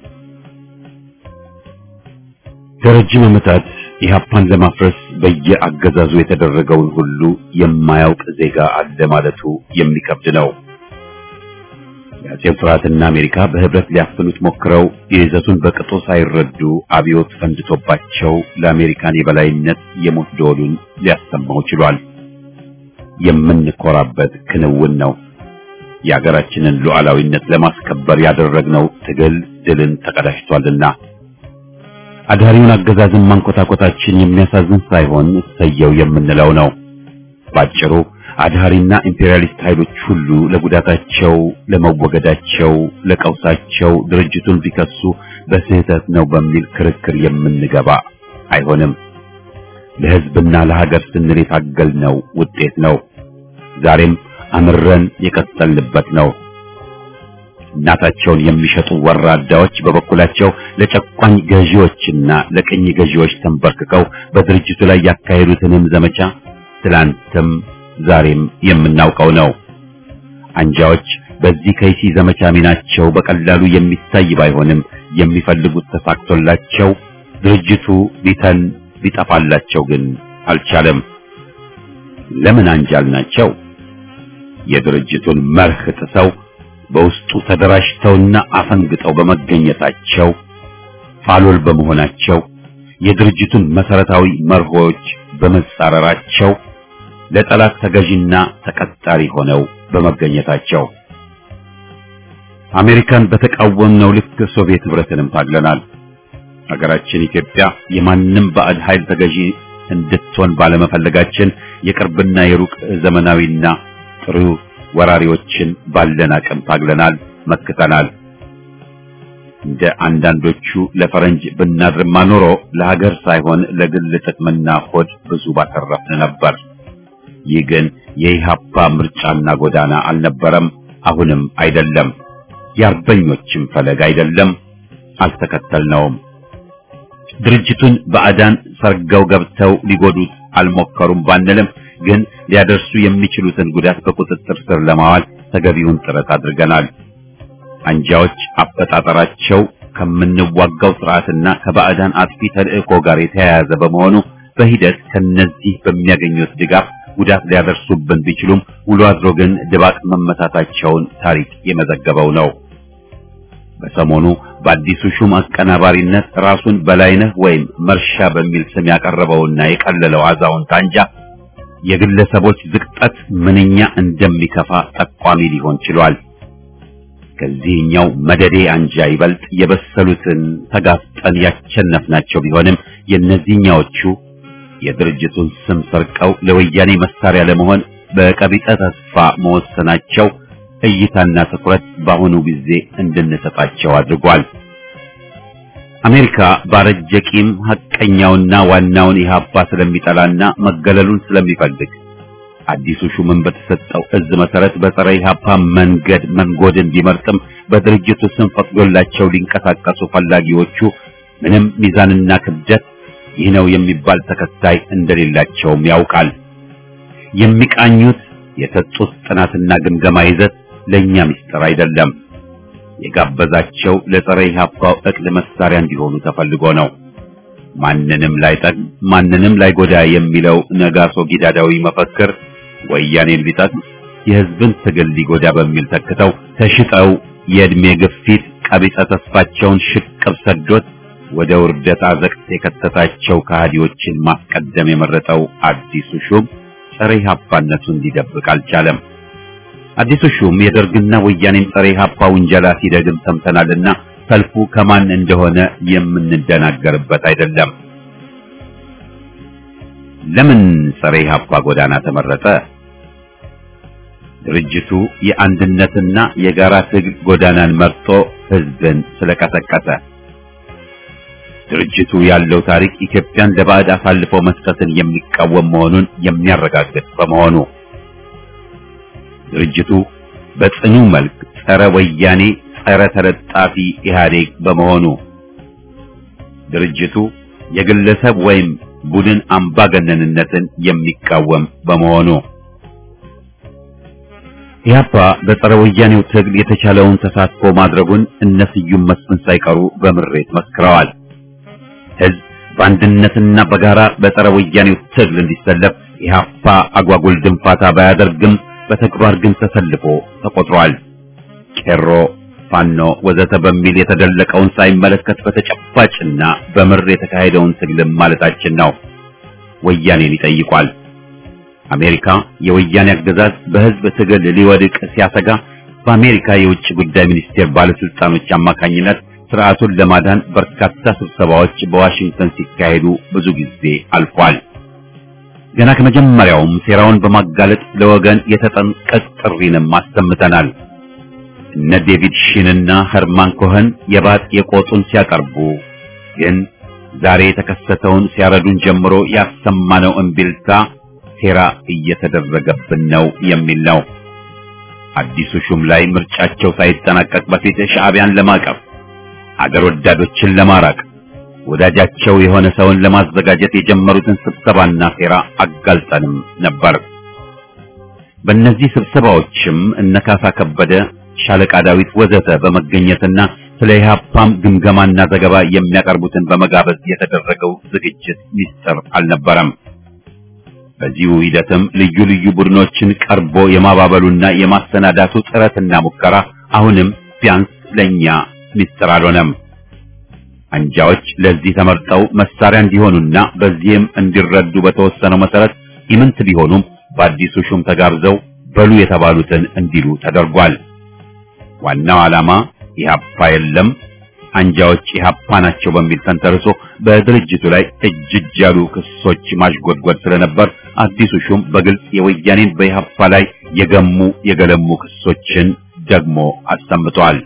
[SPEAKER 1] ለረጅም ዓመታት ኢህአፓን ለማፍረስ በየአገዛዙ የተደረገውን ሁሉ የማያውቅ ዜጋ አለ ማለቱ የሚከብድ ነው። የአጼው ስርዓትና አሜሪካ በህብረት ሊያፍኑት ሞክረው የይዘቱን በቅጡ ሳይረዱ አብዮት ፈንድቶባቸው ለአሜሪካን የበላይነት የሞት ደወሉን ሊያሰማው ችሏል። የምንኮራበት ክንውን ነው። የሀገራችንን ሉዓላዊነት ለማስከበር ያደረግነው ትግል ድልን ተቀዳጅቷልና አዳሪውን አገዛዝን ማንኮታኮታችን የሚያሳዝን ሳይሆን እሰየው የምንለው ነው። ባጭሩ አድሃሪና ኢምፔሪያሊስት ኃይሎች ሁሉ ለጉዳታቸው፣ ለመወገዳቸው፣ ለቀውሳቸው ድርጅቱን ቢከሱ በስህተት ነው በሚል ክርክር የምንገባ አይሆንም። ለህዝብና ለሀገር ስንል የታገልነው ውጤት ነው። ዛሬም አምረን የቀጠልንበት ነው። እናታቸውን የሚሸጡ ወራዳዎች በበኩላቸው ለጨቋኝ ገዢዎችና ለቅኝ ገዢዎች ተንበርክከው በድርጅቱ ላይ ያካሄዱትንም ዘመቻ ትላንትም ዛሬም የምናውቀው ነው። አንጃዎች በዚህ ከይሲ ዘመቻ ሚናቸው በቀላሉ የሚታይ ባይሆንም የሚፈልጉት ተሳክቶላቸው ድርጅቱ ቢተን ቢጠፋላቸው ግን አልቻለም። ለምን አንጃል ናቸው? የድርጅቱን መርህ ጥሰው በውስጡ ተደራጅተውና አፈንግጠው በመገኘታቸው ፋሎል በመሆናቸው የድርጅቱን መሰረታዊ መርሆች በመጻረራቸው ለጠላት ተገዥና ተቀጣሪ ሆነው በመገኘታቸው አሜሪካን በተቃወምነው ልክ ሶቪየት ህብረትንም ታግለናል። ሀገራችን ኢትዮጵያ የማንም ባዕድ ኃይል ተገዢ እንድትሆን ባለመፈለጋችን የቅርብና የሩቅ ዘመናዊና ጥሩ ወራሪዎችን ባለን አቅም ታግለናል፣ መክተናል። እንደ አንዳንዶቹ ለፈረንጅ ብናድርማ ኖሮ ለሀገር ሳይሆን ለግል ጥቅምና ሆድ ብዙ ባተረፍን ነበር። ይህ ግን የኢህአፓ ምርጫና ጎዳና አልነበረም፣ አሁንም አይደለም። የአርበኞችም ፈለግ አይደለም፣ አልተከተልነውም። ድርጅቱን ባዕዳን ሰርገው ገብተው ሊጎዱት አልሞከሩም ባንልም ግን ሊያደርሱ የሚችሉትን ጉዳት በቁጥጥር ስር ለማዋል ተገቢውን ጥረት አድርገናል። አንጃዎች አፈጣጠራቸው ከምንዋጋው ስርዓትና ከባዕዳን አጥፊ ተልእኮ ጋር የተያያዘ በመሆኑ በሂደት ከነዚህ በሚያገኙት ድጋፍ ጉዳት ሊያደርሱብን ቢችሉም ውሎ አድሮ ግን ድባቅ መመታታቸውን ታሪክ የመዘገበው ነው። በሰሞኑ በአዲሱ ሹም አቀናባሪነት ራሱን በላይነህ ወይም መርሻ በሚል ስም ያቀረበውና የቀለለው አዛውንት አንጃ የግለሰቦች ዝቅጠት ምንኛ እንደሚከፋ ጠቋሚ ሊሆን ችሏል። ከዚህኛው መደዴ አንጃ ይበልጥ የበሰሉትን ተጋፍጠን ያቸነፍናቸው ቢሆንም የእነዚህኛዎቹ የድርጅቱን ስም ሰርቀው ለወያኔ መሳሪያ ለመሆን በቀቢጸ ተስፋ መወሰናቸው እይታና ትኩረት በአሁኑ ጊዜ እንድንሰጣቸው አድርጓል። አሜሪካ ባረጀ ቂም ሐቀኛውና ዋናውን ኢህአፓ ስለሚጠላና መገለሉን ስለሚፈልግ አዲሱ ሹምን በተሰጠው እዝ መሰረት በጸረ ኢህአፓ መንገድ መንጎድን ቢመርጥም በድርጅቱ ስም ፈቅዶላቸው ሊንቀሳቀሱ ፈላጊዎቹ ምንም ሚዛንና ክብደት ይህ ነው የሚባል ተከታይ እንደሌላቸውም ያውቃል። የሚቃኙት የሰጡት ጥናትና ግምገማ ይዘት ለኛ ምስጢር አይደለም። የጋበዛቸው ለጸረ ኢህአፓው እቅድ መሳሪያ እንዲሆኑ ተፈልጎ ነው። ማንንም ላይጠቅም ማንንም ላይጎዳ የሚለው ነጋሶ ጊዳዳዊ መፈክር ወያኔን ሊጠቅም የህዝብን ትግል ሊጎዳ በሚል ተክተው ተሽጠው የእድሜ ግፊት ቀቢጸ ተስፋቸውን ሽቅብ ሰዶት ወደ ውርደት አዘቅት የከተታቸው ከሃዲዎችን ማስቀደም የመረጠው አዲሱ ሹም ጸረ ኢህአፓነቱን ሊደብቅ አልቻለም። አዲሱ ሹም የደርግና ወያኔን ጸረ ኢህአፓ ውንጀላ ሲደግም ሰምተናልና ሰልፉ ከማን እንደሆነ የምንደናገርበት አይደለም። ለምን ጸረ ኢህአፓ ጎዳና ተመረጠ? ድርጅቱ የአንድነትና የጋራ ትግል ጎዳናን መርጦ ህዝብን ስለቀሰቀሰ። ድርጅቱ ያለው ታሪክ ኢትዮጵያን ለባዕድ አሳልፎ መስጠትን የሚቃወም መሆኑን የሚያረጋግጥ በመሆኑ ድርጅቱ በጽኑ መልክ ጸረ ወያኔ፣ ጸረ ተለጣፊ ኢህአዴግ በመሆኑ ድርጅቱ የግለሰብ ወይም ቡድን አምባገነንነትን የሚቃወም በመሆኑ ኢህአፓ በጸረ ወያኔው ትግል የተቻለውን ተሳትፎ ማድረጉን እነ ስዩም መስፍን ሳይቀሩ በምሬት መስክረዋል። ህዝብ በአንድነትና በጋራ በጸረ ወያኔው ትግል እንዲሰለፍ ኢህአፓ አጓጉል ድንፋታ ባያደርግም በተግባር ግን ተሰልፎ ተቆጥሯል። ቄሮ፣ ፋኖ ወዘተ በሚል የተደለቀውን ሳይመለከት በተጨባጭና በምር የተካሄደውን ትግልም ማለታችን ነው። ወያኔን ይጠይቋል። አሜሪካ የወያኔ አገዛዝ በህዝብ ትግል ሊወድቅ ሲያሰጋ በአሜሪካ የውጭ ጉዳይ ሚኒስቴር ባለስልጣኖች አማካኝነት ስርዓቱን ለማዳን በርካታ ስብሰባዎች በዋሽንግተን ሲካሄዱ ብዙ ጊዜ አልፏል። ገና ከመጀመሪያውም ሴራውን በማጋለጥ ለወገን የተጠንቀቅ ጥሪንም አሰምተናል። እነ ዴቪድ ሺንና ኸርማን ኮኸን የባጥ የቆጡን ሲያቀርቡ ግን ዛሬ የተከሰተውን ሲያረዱን ጀምሮ ያሰማነው እምቢልታ ሴራ እየተደረገብን ነው የሚል ነው። አዲሱ ሹም ላይ ምርጫቸው ሳይጠናቀቅ በፊት ሻዕቢያን ለማቀፍ አገር ወዳዶችን ለማራቅ ወዳጃቸው የሆነ ሰውን ለማዘጋጀት የጀመሩትን ስብሰባና ሴራ አጋልጠንም ነበር። በእነዚህ ስብሰባዎችም እነካሳ ከበደ፣ ሻለቃ ዳዊት ወዘተ በመገኘትና ስለ ኢህአፓም ግምገማና ዘገባ የሚያቀርቡትን በመጋበዝ የተደረገው ዝግጅት ሚስጥር አልነበረም። በዚሁ ሂደትም ልዩ ልዩ ቡድኖችን ቀርቦ የማባበሉና የማሰናዳቱ ጥረትና ሙከራ አሁንም ቢያንስ ለኛ ሚስጥር አልሆነም። አንጃዎች ለዚህ ተመርጠው መሳሪያ እንዲሆኑና በዚህም እንዲረዱ በተወሰነው መሰረት ኢምንት ቢሆኑም በአዲሱ ሹም ተጋብዘው በሉ የተባሉትን እንዲሉ ተደርጓል። ዋናው ዓላማ ኢህአፓ የለም አንጃዎች ኢህአፓ ናቸው በሚል ተንተርሶ በድርጅቱ ላይ እጅ እጅ ያሉ ክሶች ማሽጎድጎድ ስለነበር አዲሱ ሹም በግልጽ የወያኔን በኢህአፓ ላይ የገሙ የገለሙ ክሶችን ደግሞ አሰምተዋል።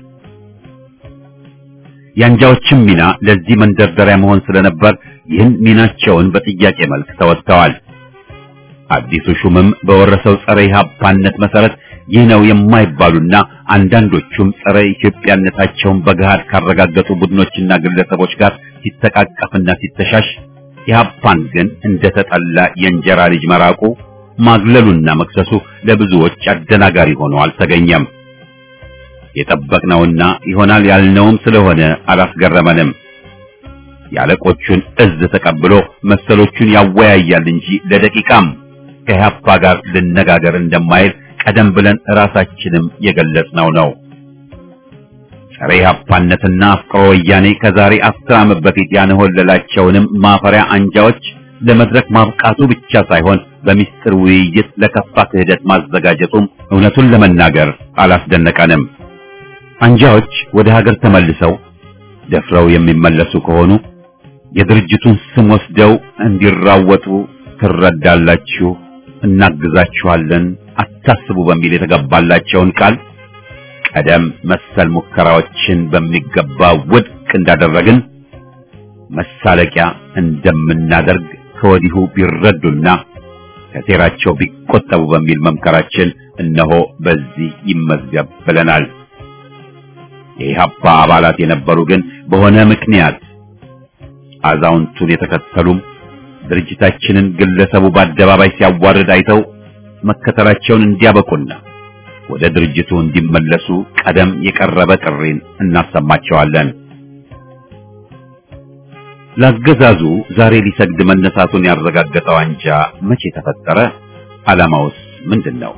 [SPEAKER 1] የአንጃዎችም ሚና ለዚህ መንደርደሪያ መሆን ስለነበር ይህን ሚናቸውን በጥያቄ መልክ ተወጥተዋል። አዲሱ ሹምም በወረሰው ጸረ ኢህአፓነት መሰረት ይህ ነው የማይባሉና አንዳንዶቹም ጸረ ኢትዮጵያነታቸውን በገሃድ ካረጋገጡ ቡድኖችና ግለሰቦች ጋር ሲተቃቀፍና ሲተሻሽ ኢህአፓን ግን እንደተጠላ የእንጀራ ልጅ መራቁ ማግለሉና መክሰሱ ለብዙዎች አደናጋሪ ሆኖ አልተገኘም። የጠበቅነውና ይሆናል ያልነውም ስለሆነ አላስገረመንም። የአለቆቹን እዝ ተቀብሎ መሰሎቹን ያወያያል እንጂ ለደቂቃም ከኢህአፓ ጋር ልነጋገር እንደማይል ቀደም ብለን ራሳችንም የገለጽነው ነው። ጸረ ኢህአፓነትና አፍቅሮ ወያኔ ከዛሬ አስር ዓመት በፊት ያንሆለላቸውንም ማፈሪያ አንጃዎች ለመድረክ ማብቃቱ ብቻ ሳይሆን በሚስጥር ውይይት ለከፋ ክህደት ማዘጋጀቱም እውነቱን ለመናገር አላስደነቀንም። አንጃዎች ወደ ሀገር ተመልሰው ደፍረው የሚመለሱ ከሆኑ የድርጅቱን ስም ወስደው እንዲራወጡ ትረዳላችሁ፣ እናግዛችኋለን፣ አታስቡ በሚል የተገባላቸውን ቃል ቀደም መሰል ሙከራዎችን በሚገባ ውድቅ እንዳደረግን መሳለቂያ እንደምናደርግ ከወዲሁ ቢረዱና ከሴራቸው ቢቆጠቡ በሚል መምከራችን እነሆ በዚህ ይመዝገብ ብለናል። የኢህአፓ አባላት የነበሩ ግን በሆነ ምክንያት አዛውንቱን የተከተሉም ድርጅታችንን ግለሰቡ በአደባባይ ሲያዋርድ አይተው መከተላቸውን እንዲያበቁና ወደ ድርጅቱ እንዲመለሱ ቀደም የቀረበ ጥሪን እናሰማቸዋለን። ለአገዛዙ ዛሬ ሊሰግድ መነሳቱን ያረጋገጠው አንጃ መቼ ተፈጠረ? ዓላማውስ ምንድን ነው?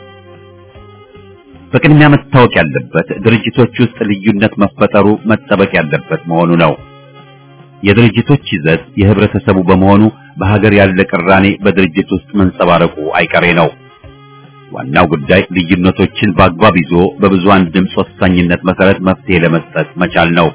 [SPEAKER 1] በቅድሚያ መታወቅ ያለበት ድርጅቶች ውስጥ ልዩነት መፈጠሩ መጠበቅ ያለበት መሆኑ ነው። የድርጅቶች ይዘት የህብረተሰቡ በመሆኑ በሀገር ያለ ቅራኔ በድርጅት ውስጥ መንጸባረቁ አይቀሬ ነው። ዋናው ጉዳይ ልዩነቶችን በአግባብ ይዞ በብዙሃን ድምፅ ወሳኝነት መሰረት መፍትሄ ለመስጠት መቻል ነው።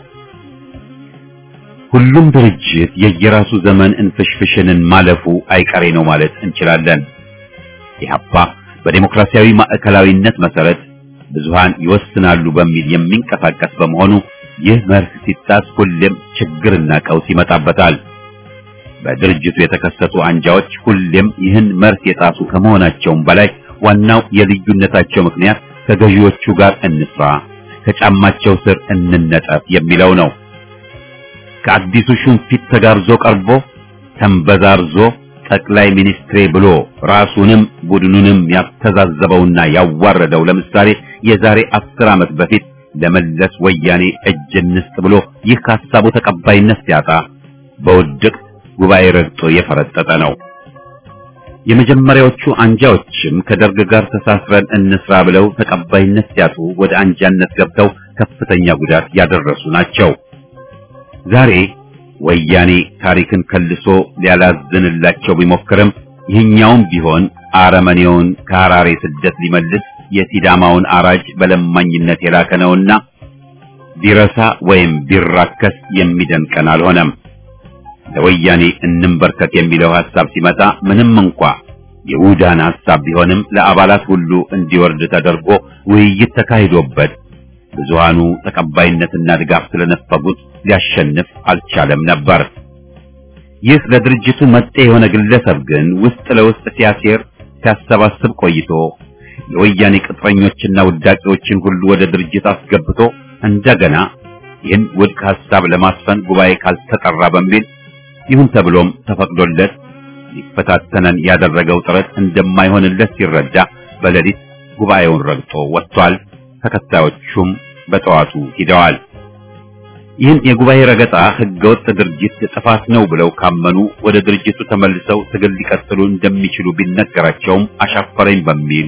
[SPEAKER 1] ሁሉም ድርጅት የየራሱ ዘመን እንፍሽፍሽንን ማለፉ አይቀሬ ነው ማለት እንችላለን። ኢህአፓ በዴሞክራሲያዊ ማዕከላዊነት መሰረት ብዙሃን ይወስናሉ በሚል የሚንቀሳቀስ በመሆኑ ይህ መርህ ሲጣስ ሁሌም ችግርና ቀውስ ይመጣበታል። በድርጅቱ የተከሰቱ አንጃዎች ሁሌም ይህን መርህ የጣሱ ከመሆናቸውም በላይ ዋናው የልዩነታቸው ምክንያት ከገዢዎቹ ጋር እንስራ፣ ከጫማቸው ስር እንነጠፍ የሚለው ነው። ከአዲሱ ሹም ፊት ተጋብዞ ቀርቦ ተንበዛርዞ ጠቅላይ ሚኒስትሬ ብሎ ራሱንም ቡድኑንም ያስተዛዘበውና ያዋረደው ለምሳሌ የዛሬ አስር ዓመት በፊት ለመለስ ወያኔ እጅ እንስጥ ብሎ ይህ ከሀሳቡ ተቀባይነት ሲያጣ በውድቅ ጉባኤ ረግጦ የፈረጠጠ ነው። የመጀመሪያዎቹ አንጃዎችም ከደርግ ጋር ተሳስረን እንስራ ብለው ተቀባይነት ሲያጡ ወደ አንጃነት ገብተው ከፍተኛ ጉዳት ያደረሱ ናቸው። ዛሬ ወያኔ ታሪክን ከልሶ ሊያላዝንላቸው ቢሞክርም ይህኛውም ቢሆን አረመኔውን ከሐራሬ ስደት ሊመልስ የሲዳማውን አራጅ በለማኝነት የላከ ነውና ቢረሳ ወይም ቢራከስ የሚደንቀን አልሆነም። ለወያኔ እንንበርከክ የሚለው ሐሳብ ሲመጣ ምንም እንኳ የውዳን ሐሳብ ቢሆንም ለአባላት ሁሉ እንዲወርድ ተደርጎ ውይይት ተካሂዶበት ብዙሃኑ ተቀባይነትና ድጋፍ ስለነፈጉት ሊያሸንፍ አልቻለም ነበር። ይህ ለድርጅቱ መጤ የሆነ ግለሰብ ግን ውስጥ ለውስጥ ሲያሴር ሲያሰባስብ ቆይቶ የወያኔ ቅጥረኞችና ውዳቂዎችን ሁሉ ወደ ድርጅት አስገብቶ እንደገና ይህን ውድቅ ሐሳብ ለማስፈን ጉባኤ ካልተጠራ በሚል ይሁን ተብሎም ተፈቅዶለት ሊፈታተነን ያደረገው ጥረት እንደማይሆንለት ሲረዳ በሌሊት ጉባኤውን ረግጦ ወጥቷል። ተከታዮቹም በጠዋቱ ሂደዋል። ይህን የጉባኤ ረገጣ ህገወጥ ድርጅት ጥፋት ነው ብለው ካመኑ ወደ ድርጅቱ ተመልሰው ትግል ሊቀጥሉ እንደሚችሉ ቢነገራቸውም አሻፈረኝ በሚል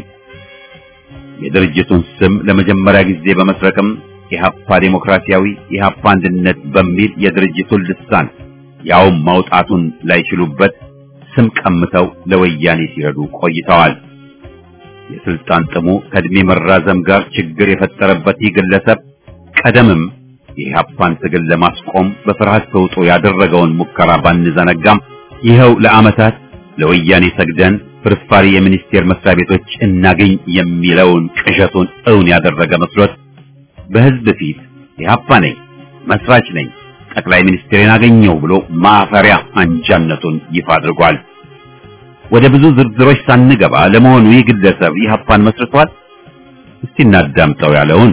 [SPEAKER 1] የድርጅቱን ስም ለመጀመሪያ ጊዜ በመስረቅም ኢህአፓ ዴሞክራሲያዊ ኢህአፓ አንድነት በሚል የድርጅቱን ልሳን ያውም ማውጣቱን ላይችሉበት ስም ቀምተው ለወያኔ ሲረዱ ቆይተዋል። የስልጣን ጥሙ ከእድሜ መራዘም ጋር ችግር የፈጠረበት ይህ ግለሰብ ቀደምም የኢህአፓን ትግል ለማስቆም በፍርሃት ተውጦ ያደረገውን ሙከራ ባንዘነጋም ይኸው ለዓመታት ለወያኔ ሰግደን ፍርፋሪ የሚኒስቴር መስሪያ ቤቶች እናገኝ የሚለውን ቅዠቱን እውን ያደረገ መስሎት በህዝብ ፊት ኢህአፓ ነኝ፣ መስራች ነኝ፣ ጠቅላይ ሚኒስትሬን አገኘው ብሎ ማፈሪያ አንጃነቱን ይፋ አድርጓል። ወደ ብዙ ዝርዝሮች ሳንገባ ለመሆኑ ይህ ግለሰብ ኢህአፓን መስርቷል? እስቲ እናዳምጠው ያለውን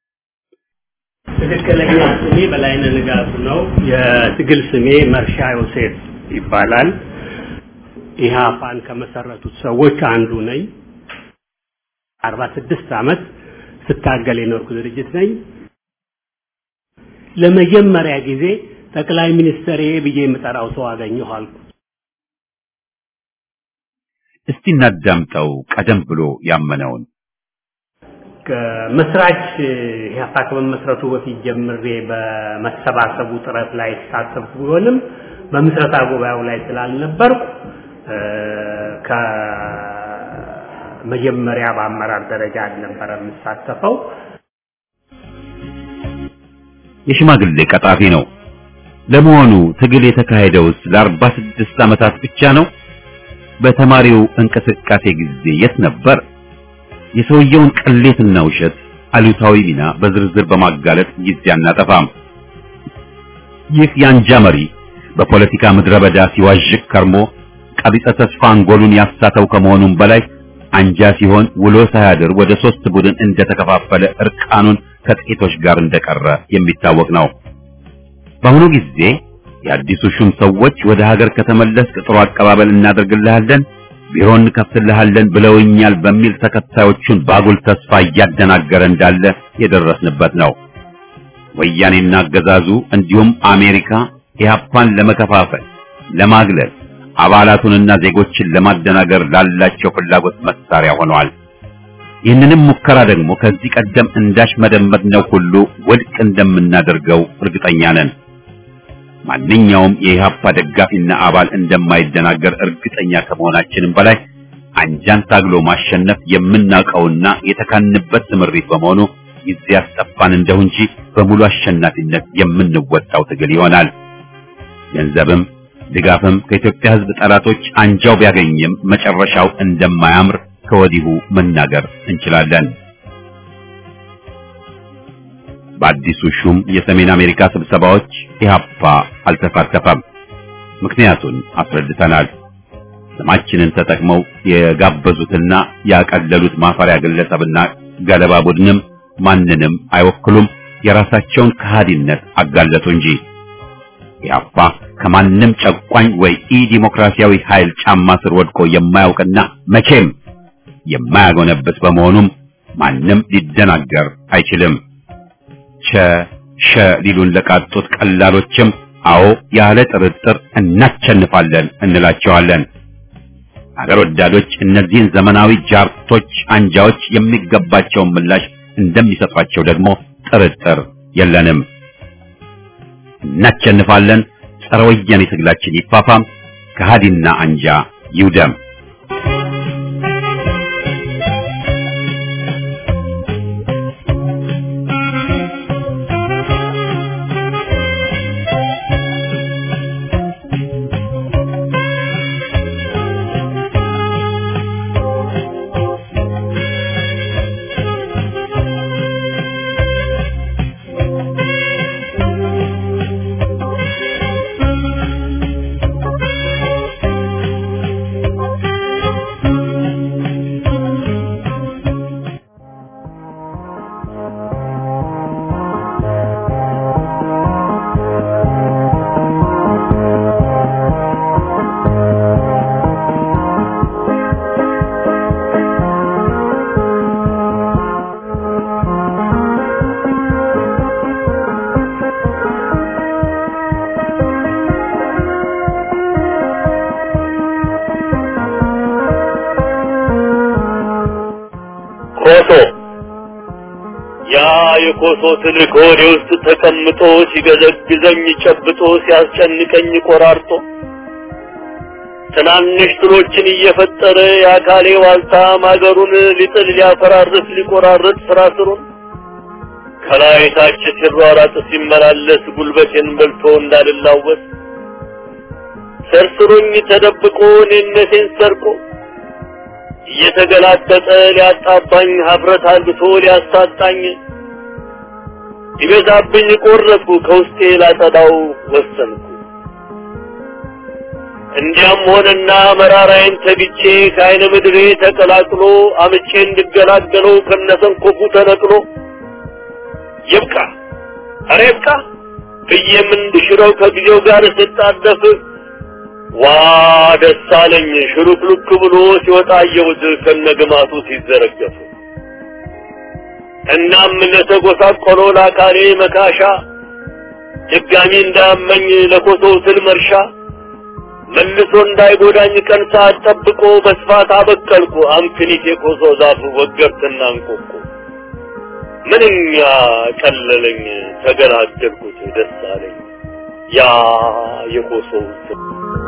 [SPEAKER 2] ትክክለኛ ስሜ በላይነህ ንጋቱ ነው። የትግል ስሜ መርሻ ዮሴፍ ይባላል። ኢህአፓን ከመሰረቱት ሰዎች አንዱ ነኝ። አርባ ስድስት ዓመት ስታገል የኖርኩ ድርጅት ነኝ። ለመጀመሪያ ጊዜ ጠቅላይ ሚኒስትር ብዬ የምጠራው ሰው አገኘሁ አልኩ።
[SPEAKER 1] እስቲ እናዳምጠው ቀደም ብሎ ያመነውን
[SPEAKER 2] ከመስራች ኢህአፓ ከመመስረቱ በፊት ጀምሬ በመሰባሰቡ ጥረት ላይ የተሳተፍኩ ቢሆንም በምስረታ ጉባኤው ላይ ስላልነበርኩ ከመጀመሪያ በአመራር ደረጃ አልነበረ የምሳተፈው።
[SPEAKER 1] የሽማግሌ ቀጣፊ ነው። ለመሆኑ ትግል የተካሄደውስ ለአርባ ስድስት ዓመታት ብቻ ነው? በተማሪው እንቅስቃሴ ጊዜ የት ነበር? የሰውየውን ቅሌትና ውሸት አሉታዊ ሚና በዝርዝር በማጋለጥ ጊዜ አናጠፋም። ይህ የአንጃ መሪ በፖለቲካ ምድረ በዳ ሲዋዥቅ ከርሞ ቀቢጸ ተስፋ አንጎሉን ያሳተው ከመሆኑም በላይ አንጃ ሲሆን ውሎ ሳያድር ወደ ሶስት ቡድን እንደተከፋፈለ እርቃኑን ከጥቂቶች ጋር እንደቀረ የሚታወቅ ነው። በአሁኑ ጊዜ የአዲሱ ሹም ሰዎች ወደ ሀገር ከተመለስክ ጥሩ አቀባበል እናደርግልሃለን፣ ቢሮ እንከፍትልሃለን ብለውኛል በሚል ተከታዮቹን ባጉል ተስፋ እያደናገረ እንዳለ የደረስንበት ነው። ወያኔና አገዛዙ እንዲሁም አሜሪካ ኢህአፓን ለመከፋፈል፣ ለማግለል፣ አባላቱንና ዜጎችን ለማደናገር ላላቸው ፍላጎት መሳሪያ ሆነዋል። ይህንንም ሙከራ ደግሞ ከዚህ ቀደም እንዳሽ መደመጥነው ሁሉ ውድቅ እንደምናደርገው እርግጠኛ ነን። ማንኛውም የኢህአፓ ደጋፊና አባል እንደማይደናገር እርግጠኛ ከመሆናችንም በላይ አንጃን ታግሎ ማሸነፍ የምናውቀውና የተካንበት ስምሪት በመሆኑ ጊዜ ያስጠፋን እንደው እንጂ በሙሉ አሸናፊነት የምንወጣው ትግል ይሆናል። ገንዘብም ድጋፍም ከኢትዮጵያ ሕዝብ ጠላቶች አንጃው ቢያገኝም መጨረሻው እንደማያምር ከወዲሁ መናገር እንችላለን። በአዲሱ ሹም የሰሜን አሜሪካ ስብሰባዎች ኢህአፓ አልተሳተፈም። ምክንያቱን አስረድተናል። ስማችንን ተጠቅመው የጋበዙትና ያቀለሉት ማፈሪያ ግለሰብና ገለባ ቡድንም ማንንም አይወክሉም። የራሳቸውን ከሃዲነት አጋለጡ እንጂ ኢህአፓ ከማንም ጨቋኝ ወይ ኢ ዲሞክራሲያዊ ኃይል ጫማ ስር ወድቆ የማያውቅና መቼም የማያጎነብስ በመሆኑም ማንም ሊደናገር አይችልም። ቸ ሸ ሊሉን ለቃጡት ቀላሎችም አዎ ያለ ጥርጥር እናቸንፋለን እንላቸዋለን። አገር ወዳዶች እነዚህን ዘመናዊ ጃርቶች አንጃዎች የሚገባቸውን ምላሽ እንደሚሰጧቸው ደግሞ ጥርጥር የለንም። እናቸንፋለን። ጸረ ወያኔ ትግላችን ይፋፋም፣ ከሃዲና አንጃ ይውደም።
[SPEAKER 6] ኮሶ ያ የኮሶ ትልቅ ሆዴ ውስጥ ተቀምጦ ሲገዘግዘኝ ጨብጦ ሲያስጨንቀኝ ቆራርጦ ትናንሽ ትሎችን እየፈጠረ የአካሌ ዋልታ ማገሩን ሊጥል ሊያፈራርስ ሊቆራርጥ ስራ ስሩን ከላይ ታች ሲሯራጥ ሲመላለስ ጉልበቴን በልቶ እንዳልላወስ ሰርስሮኝ ተደብቆ እኔነቴን ሰርቆ እየተገላጠጠ ሊያጣባኝ ሀፍረት አልብቶ ሊያሳጣኝ ሊበዛብኝ ቆረጥኩ ከውስጤ ላጸዳው ወሰንኩ። እንዲያም ሆነና መራራዬን ተግቼ ከአይነ ምድሬ ተቀላቅሎ አምቼ እንድገላገለው ከነሰንኮፉ ተነቅሎ ይብቃ ኧረ ይብቃ ብዬም እንድሽረው ከጊዜው ጋር ስጣደፍ ዋ ደስ አለኝ ሽሩክሉክ ብሎ ሲወጣ አየሁት ከነግማቱ ሲዘረገፍ እናም ለተጎሳቆለው ለአካሌ መካሻ ድጋሚ እንዳያመኝ ለኮሶው ትል መርሻ መልሶ እንዳይጎዳኝ ቀን ሰዓት ጠብቆ በስፋት አበቀልኩ አምክኒት የኮሶ ዛፍ ወገርትና እንቆቁ ምንኛ ቀለለኝ ተገላገልኩት ደስ አለኝ ያ የኮሶው ስም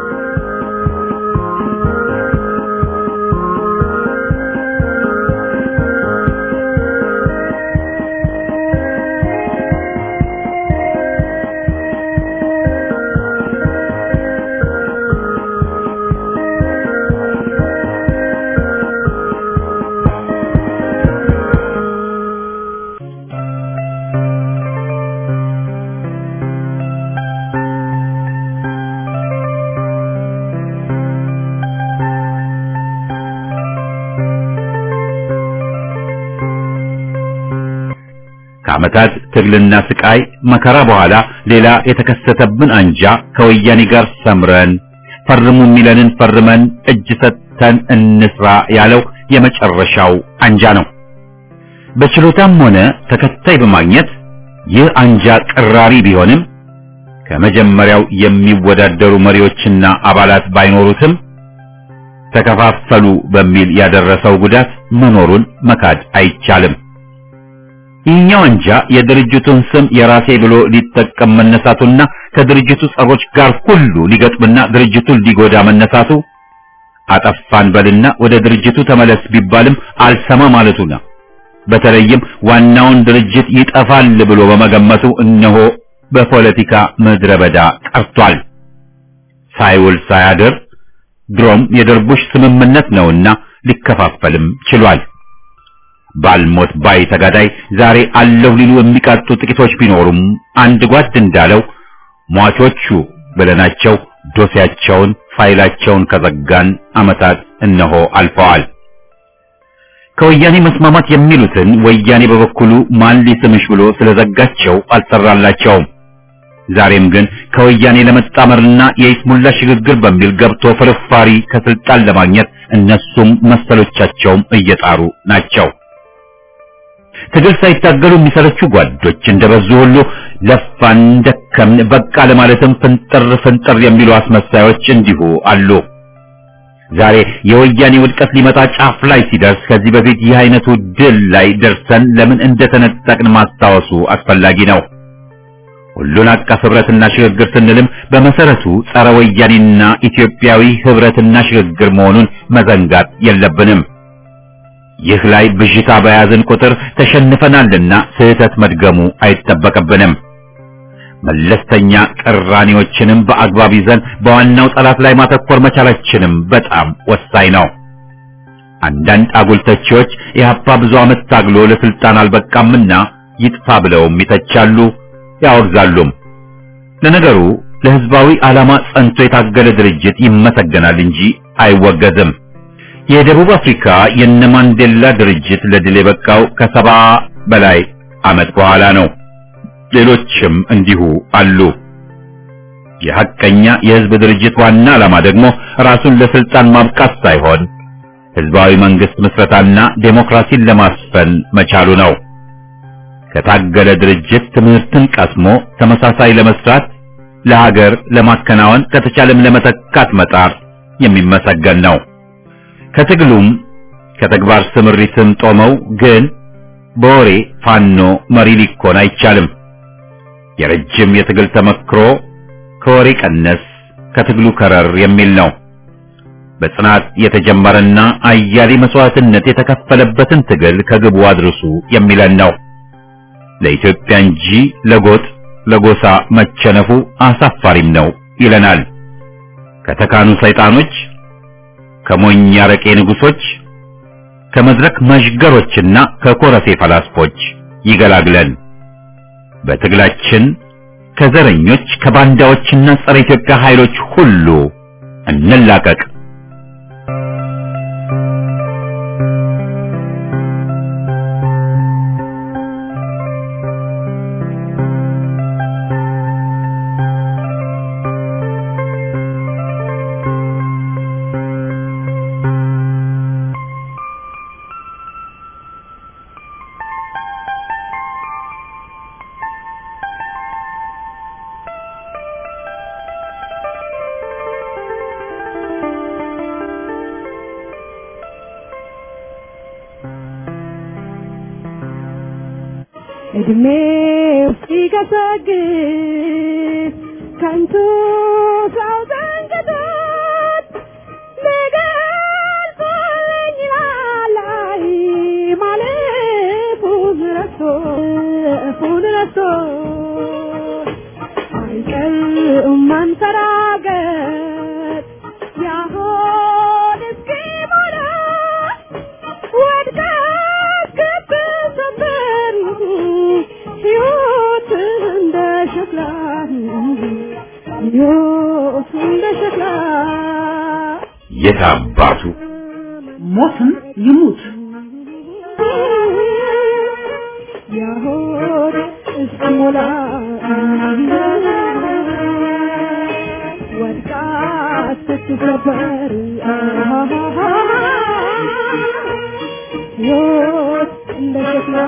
[SPEAKER 1] ከዓመታት ትግልና ስቃይ መከራ በኋላ ሌላ የተከሰተብን አንጃ ከወያኔ ጋር ሰምረን ፈርሙ የሚለንን ፈርመን እጅ ሰጥተን እንስራ ያለው የመጨረሻው አንጃ ነው። በችሎታም ሆነ ተከታይ በማግኘት ይህ አንጃ ቅራሪ ቢሆንም ከመጀመሪያው የሚወዳደሩ መሪዎችና አባላት ባይኖሩትም ተከፋፈሉ በሚል ያደረሰው ጉዳት መኖሩን መካድ አይቻልም። ይህኛው አንጃ የድርጅቱን ስም የራሴ ብሎ ሊጠቀም መነሳቱና ከድርጅቱ ጸሮች ጋር ሁሉ ሊገጥምና ድርጅቱን ሊጎዳ መነሳቱ አጠፋን በልና ወደ ድርጅቱ ተመለስ ቢባልም አልሰማ ማለቱ ነው። በተለይም ዋናውን ድርጅት ይጠፋል ብሎ በመገመቱ እነሆ በፖለቲካ ምድረ በዳ ቀርቷል። ሳይውል ሳያድር ድሮም የደርቡሽ ስምምነት ነውና ሊከፋፈልም ችሏል። ባልሞት ባይ ተጋዳይ ዛሬ አለሁ ሊሉ የሚቃጡ ጥቂቶች ቢኖሩም አንድ ጓድ እንዳለው ሟቾቹ ብለናቸው ዶሴያቸውን ፋይላቸውን ከዘጋን ዓመታት እነሆ አልፈዋል። ከወያኔ መስማማት የሚሉትን ወያኔ በበኩሉ ማን ሊስምሽ ብሎ ስለዘጋቸው አልሰራላቸውም። ዛሬም ግን ከወያኔ ለመጣመርና የይስሙላ ሽግግር በሚል ገብቶ ፍርፋሪ ከስልጣን ለማግኘት እነሱም መሰሎቻቸውም እየጣሩ ናቸው። ትግል ሳይታገሉ የሚሰለቹ ጓዶች እንደበዙ ሁሉ ለፋን፣ ደከምን፣ በቃ ለማለትም ፍንጥር ፍንጥር የሚሉ አስመሳዮች እንዲሁ አሉ። ዛሬ የወያኔ ውድቀት ሊመጣ ጫፍ ላይ ሲደርስ ከዚህ በፊት ይህ አይነቱ ድል ላይ ደርሰን ለምን እንደተነጠቅን ማስታወሱ አስፈላጊ ነው። ሁሉን አቀፍ ህብረትና ሽግግር ስንልም በመሰረቱ ጸረ ወያኔና ኢትዮጵያዊ ህብረትና ሽግግር መሆኑን መዘንጋት የለብንም። ይህ ላይ ብዥታ በያዝን ቁጥር ተሸንፈናልና ስህተት መድገሙ አይጠበቅብንም። መለስተኛ ቅራኔዎችንም በአግባብ ይዘን በዋናው ጠላት ላይ ማተኮር መቻላችንም በጣም ወሳኝ ነው። አንዳንድ አጉል ተቺዎች ኢህአፓ ብዙ ዓመት ታግሎ ለስልጣን አልበቃምና ይጥፋ ብለውም ይተቻሉ፣ ያወግዛሉም። ለነገሩ ለህዝባዊ ዓላማ ጸንቶ የታገለ ድርጅት ይመሰገናል እንጂ አይወገዝም። የደቡብ አፍሪካ የነ ማንዴላ ድርጅት ለድል የበቃው ከሰባ በላይ ዓመት በኋላ ነው። ሌሎችም እንዲሁ አሉ። የሐቀኛ የህዝብ ድርጅት ዋና ዓላማ ደግሞ ራሱን ለስልጣን ማብቃት ሳይሆን ህዝባዊ መንግስት ምስረታና ዴሞክራሲን ለማስፈን መቻሉ ነው። ከታገለ ድርጅት ትምህርትን ቀስሞ ተመሳሳይ ለመስራት ለሀገር ለማከናወን ከተቻለም ለመተካት መጣር የሚመሰገን ነው። ከትግሉም ከተግባር ስምሪትም ጦመው ግን በወሬ ፋኖ መሪ ሊኮን አይቻልም። የረጅም የትግል ተመክሮ ከወሬ ቀነስ ከትግሉ ከረር የሚል ነው። በጽናት የተጀመረና አያሌ መስዋዕትነት የተከፈለበትን ትግል ከግቡ አድርሱ የሚለን ነው። ለኢትዮጵያ እንጂ ለጎጥ ለጎሳ መቸነፉ አሳፋሪም ነው ይለናል። ከተካኑ ሰይጣኖች፣ ከሞኝ አረቄ ንጉሶች፣ ከመድረክ መዥገሮችና ከኮረፌ ፈላስፎች ይገላግለን። በትግላችን ከዘረኞች ከባንዳዎችና ጸረ ኢትዮጵያ ኃይሎች ሁሉ እንላቀቅ።
[SPEAKER 7] እድሜው ሲገሰግስ ከንቱ ሰው ዘንግቶት ሊገልጸኝ ላላይ ማለፉን ረስቶ እፉን ረስቶ አይቀርም ማንሰራገጥ ያሆን እስኪሞላ ወድቃ እስክትሰበር ሕይወት እንደ ሸክላ ሕይወት እንደ ሸክላ
[SPEAKER 1] የት አባቱ
[SPEAKER 8] ሞትም ይሙት
[SPEAKER 7] ያሆን እስኪሞላ ወድቃ እስክትሰበር ሕይወት እንደ ሸክላ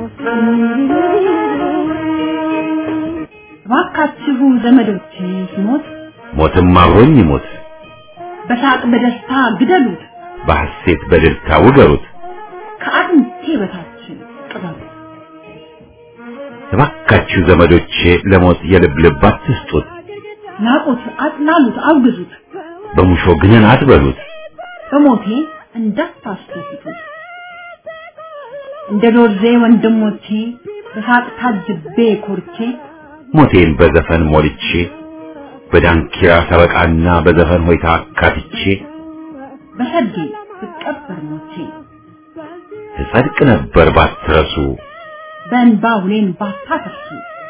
[SPEAKER 8] እባካችሁ ዘመዶቼ ሲሞት
[SPEAKER 1] ሞትም አብሮኝ ይሞት፣
[SPEAKER 8] በሳቅ በደስታ ግደሉት፣
[SPEAKER 1] በሐሴት በደስታ ውገሩት።
[SPEAKER 8] ከአጥንቴ በታች ቅበሩት።
[SPEAKER 1] እባካችሁ ዘመዶቼ ለሞት የልብ ልብ አትስጡት፣
[SPEAKER 8] ናቁት፣ አጥላሉት፣ አውግዙት፣
[SPEAKER 1] በሙሾ ግንን አትበሉት።
[SPEAKER 8] በሞቴ እንዳታስደስቱት። እንደ ዶርዜ ወንድሞቼ በሳቅ ታጅቤ ኮርቼ
[SPEAKER 1] ሞቴን በዘፈን ሞልቼ በዳንኪራ ሰበቃና በዘፈን ሆይታ አካትቼ
[SPEAKER 8] በሰርጌ ብቀበር ሞቼ
[SPEAKER 1] እጸድቅ ነበር ባትረሱ።
[SPEAKER 8] በእንባ ሁሌን ባታፈሱ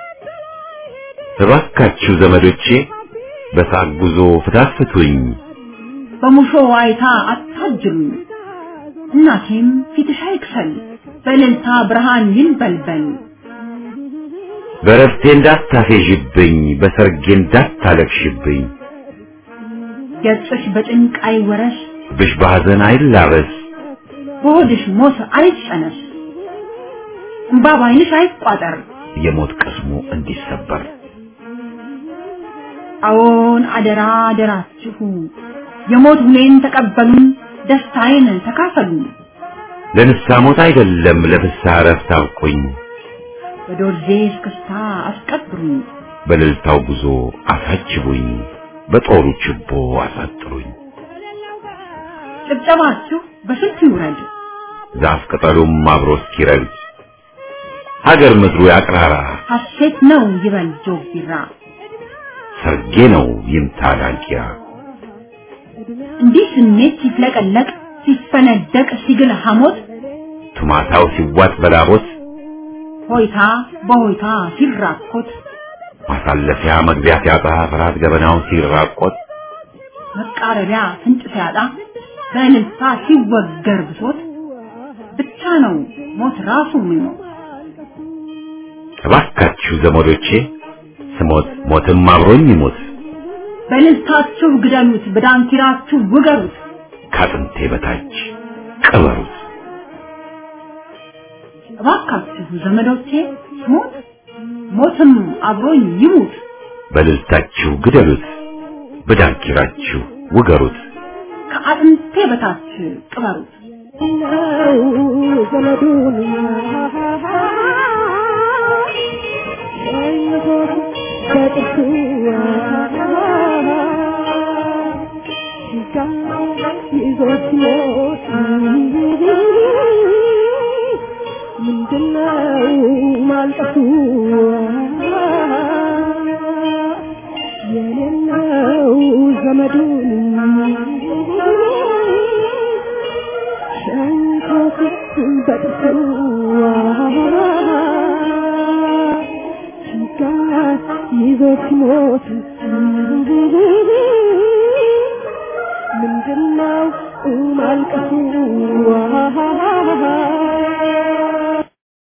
[SPEAKER 1] እባካችሁ ዘመዶቼ በሳቅ ጉዞ ፍታት ፍቱኝ፣
[SPEAKER 8] በሙሾ ዋይታ አታጅሉኝ። እናቴም ፊትሽ አይክሰል በእልልታ ብርሃን ይንበልበል።
[SPEAKER 1] በረፍቴ እንዳታፌዥብኝ፣ በሰርጌ እንዳታለቅሽብኝ፣
[SPEAKER 8] ገጽሽ በጭንቅ አይወረስ፣
[SPEAKER 1] ብሽ በሐዘን አይላበስ፣
[SPEAKER 8] በሆድሽ ሞት አይጸነስ፣ እምባ ባይንሽ አይቋጠር።
[SPEAKER 1] የሞት ቅስሙ እንዲሰበር
[SPEAKER 8] አዎን አደራ አደራችሁ የሞት ሁሌን ተቀበሉን፣ ደስታዬን ተካፈሉ።
[SPEAKER 1] ለንስሐ ሞት አይደለም ለፍስሐ እረፍት አብቁኝ፣
[SPEAKER 8] በዶርዜ እስክስታ አስቀብሩኝ፣
[SPEAKER 1] በእልልታው ጉዞ አሳጅቡኝ፣ በጦሩ ችቦ አሳጥሩኝ።
[SPEAKER 8] ጭብጨባችሁ በስልት ይውረድ፣
[SPEAKER 1] ዛፍ ቅጠሉም አብሮ እስኪረግድ ሀገር ምድሩ ያቅራራ፣
[SPEAKER 8] ሐሴት ነው ይበል ጆግ ቢራ።
[SPEAKER 1] ሰርጌ ነው ይምታ ዳንኪራ።
[SPEAKER 8] እንዲህ ስሜት ሲፍለቀለቅ ሲፈነደቅ ሲግል ሐሞት
[SPEAKER 1] ቱማታው ሲዋጥ በላቦት
[SPEAKER 8] ሆይታ በሆይታ ሲራኮት
[SPEAKER 1] ማሳለፊያ መግቢያ ሲያጣ ፍርሃት ገበናው ሲራቆት
[SPEAKER 8] መቃረቢያ ፍንጭ ሲያጣ በእልልታ ሲወገር ብሶት ብቻ ነው ሞት ራሱ የሚሞት።
[SPEAKER 1] እባካችሁ ዘመዶቼ ስሞት ሞትም አብሮኝ ይሞት፣
[SPEAKER 8] በእልልታችሁ ግደሉት፣ በዳንኪራችሁ ውገሩት።
[SPEAKER 1] ከአጥንቴ በታች ቅበሩት።
[SPEAKER 8] እባካችሁ ዘመዶቼ ሞት ሞትም አብሮኝ ይሙት።
[SPEAKER 1] በእልልታችሁ ግደሉት፣ በዳንኪራችሁ ውገሩት።
[SPEAKER 8] ከአጥንቴ በታች ቅበሩት።
[SPEAKER 7] ነው ዘመዱን ሸኝቶት በጥርሱ ሲጋ ይዞት ሞት ምንድነው ማልቀሱ የሌለው ዘመዱን ሸንኮት በጥርሱ ሲጋ ይዞት ሞት ምንድነው ማልቀሱ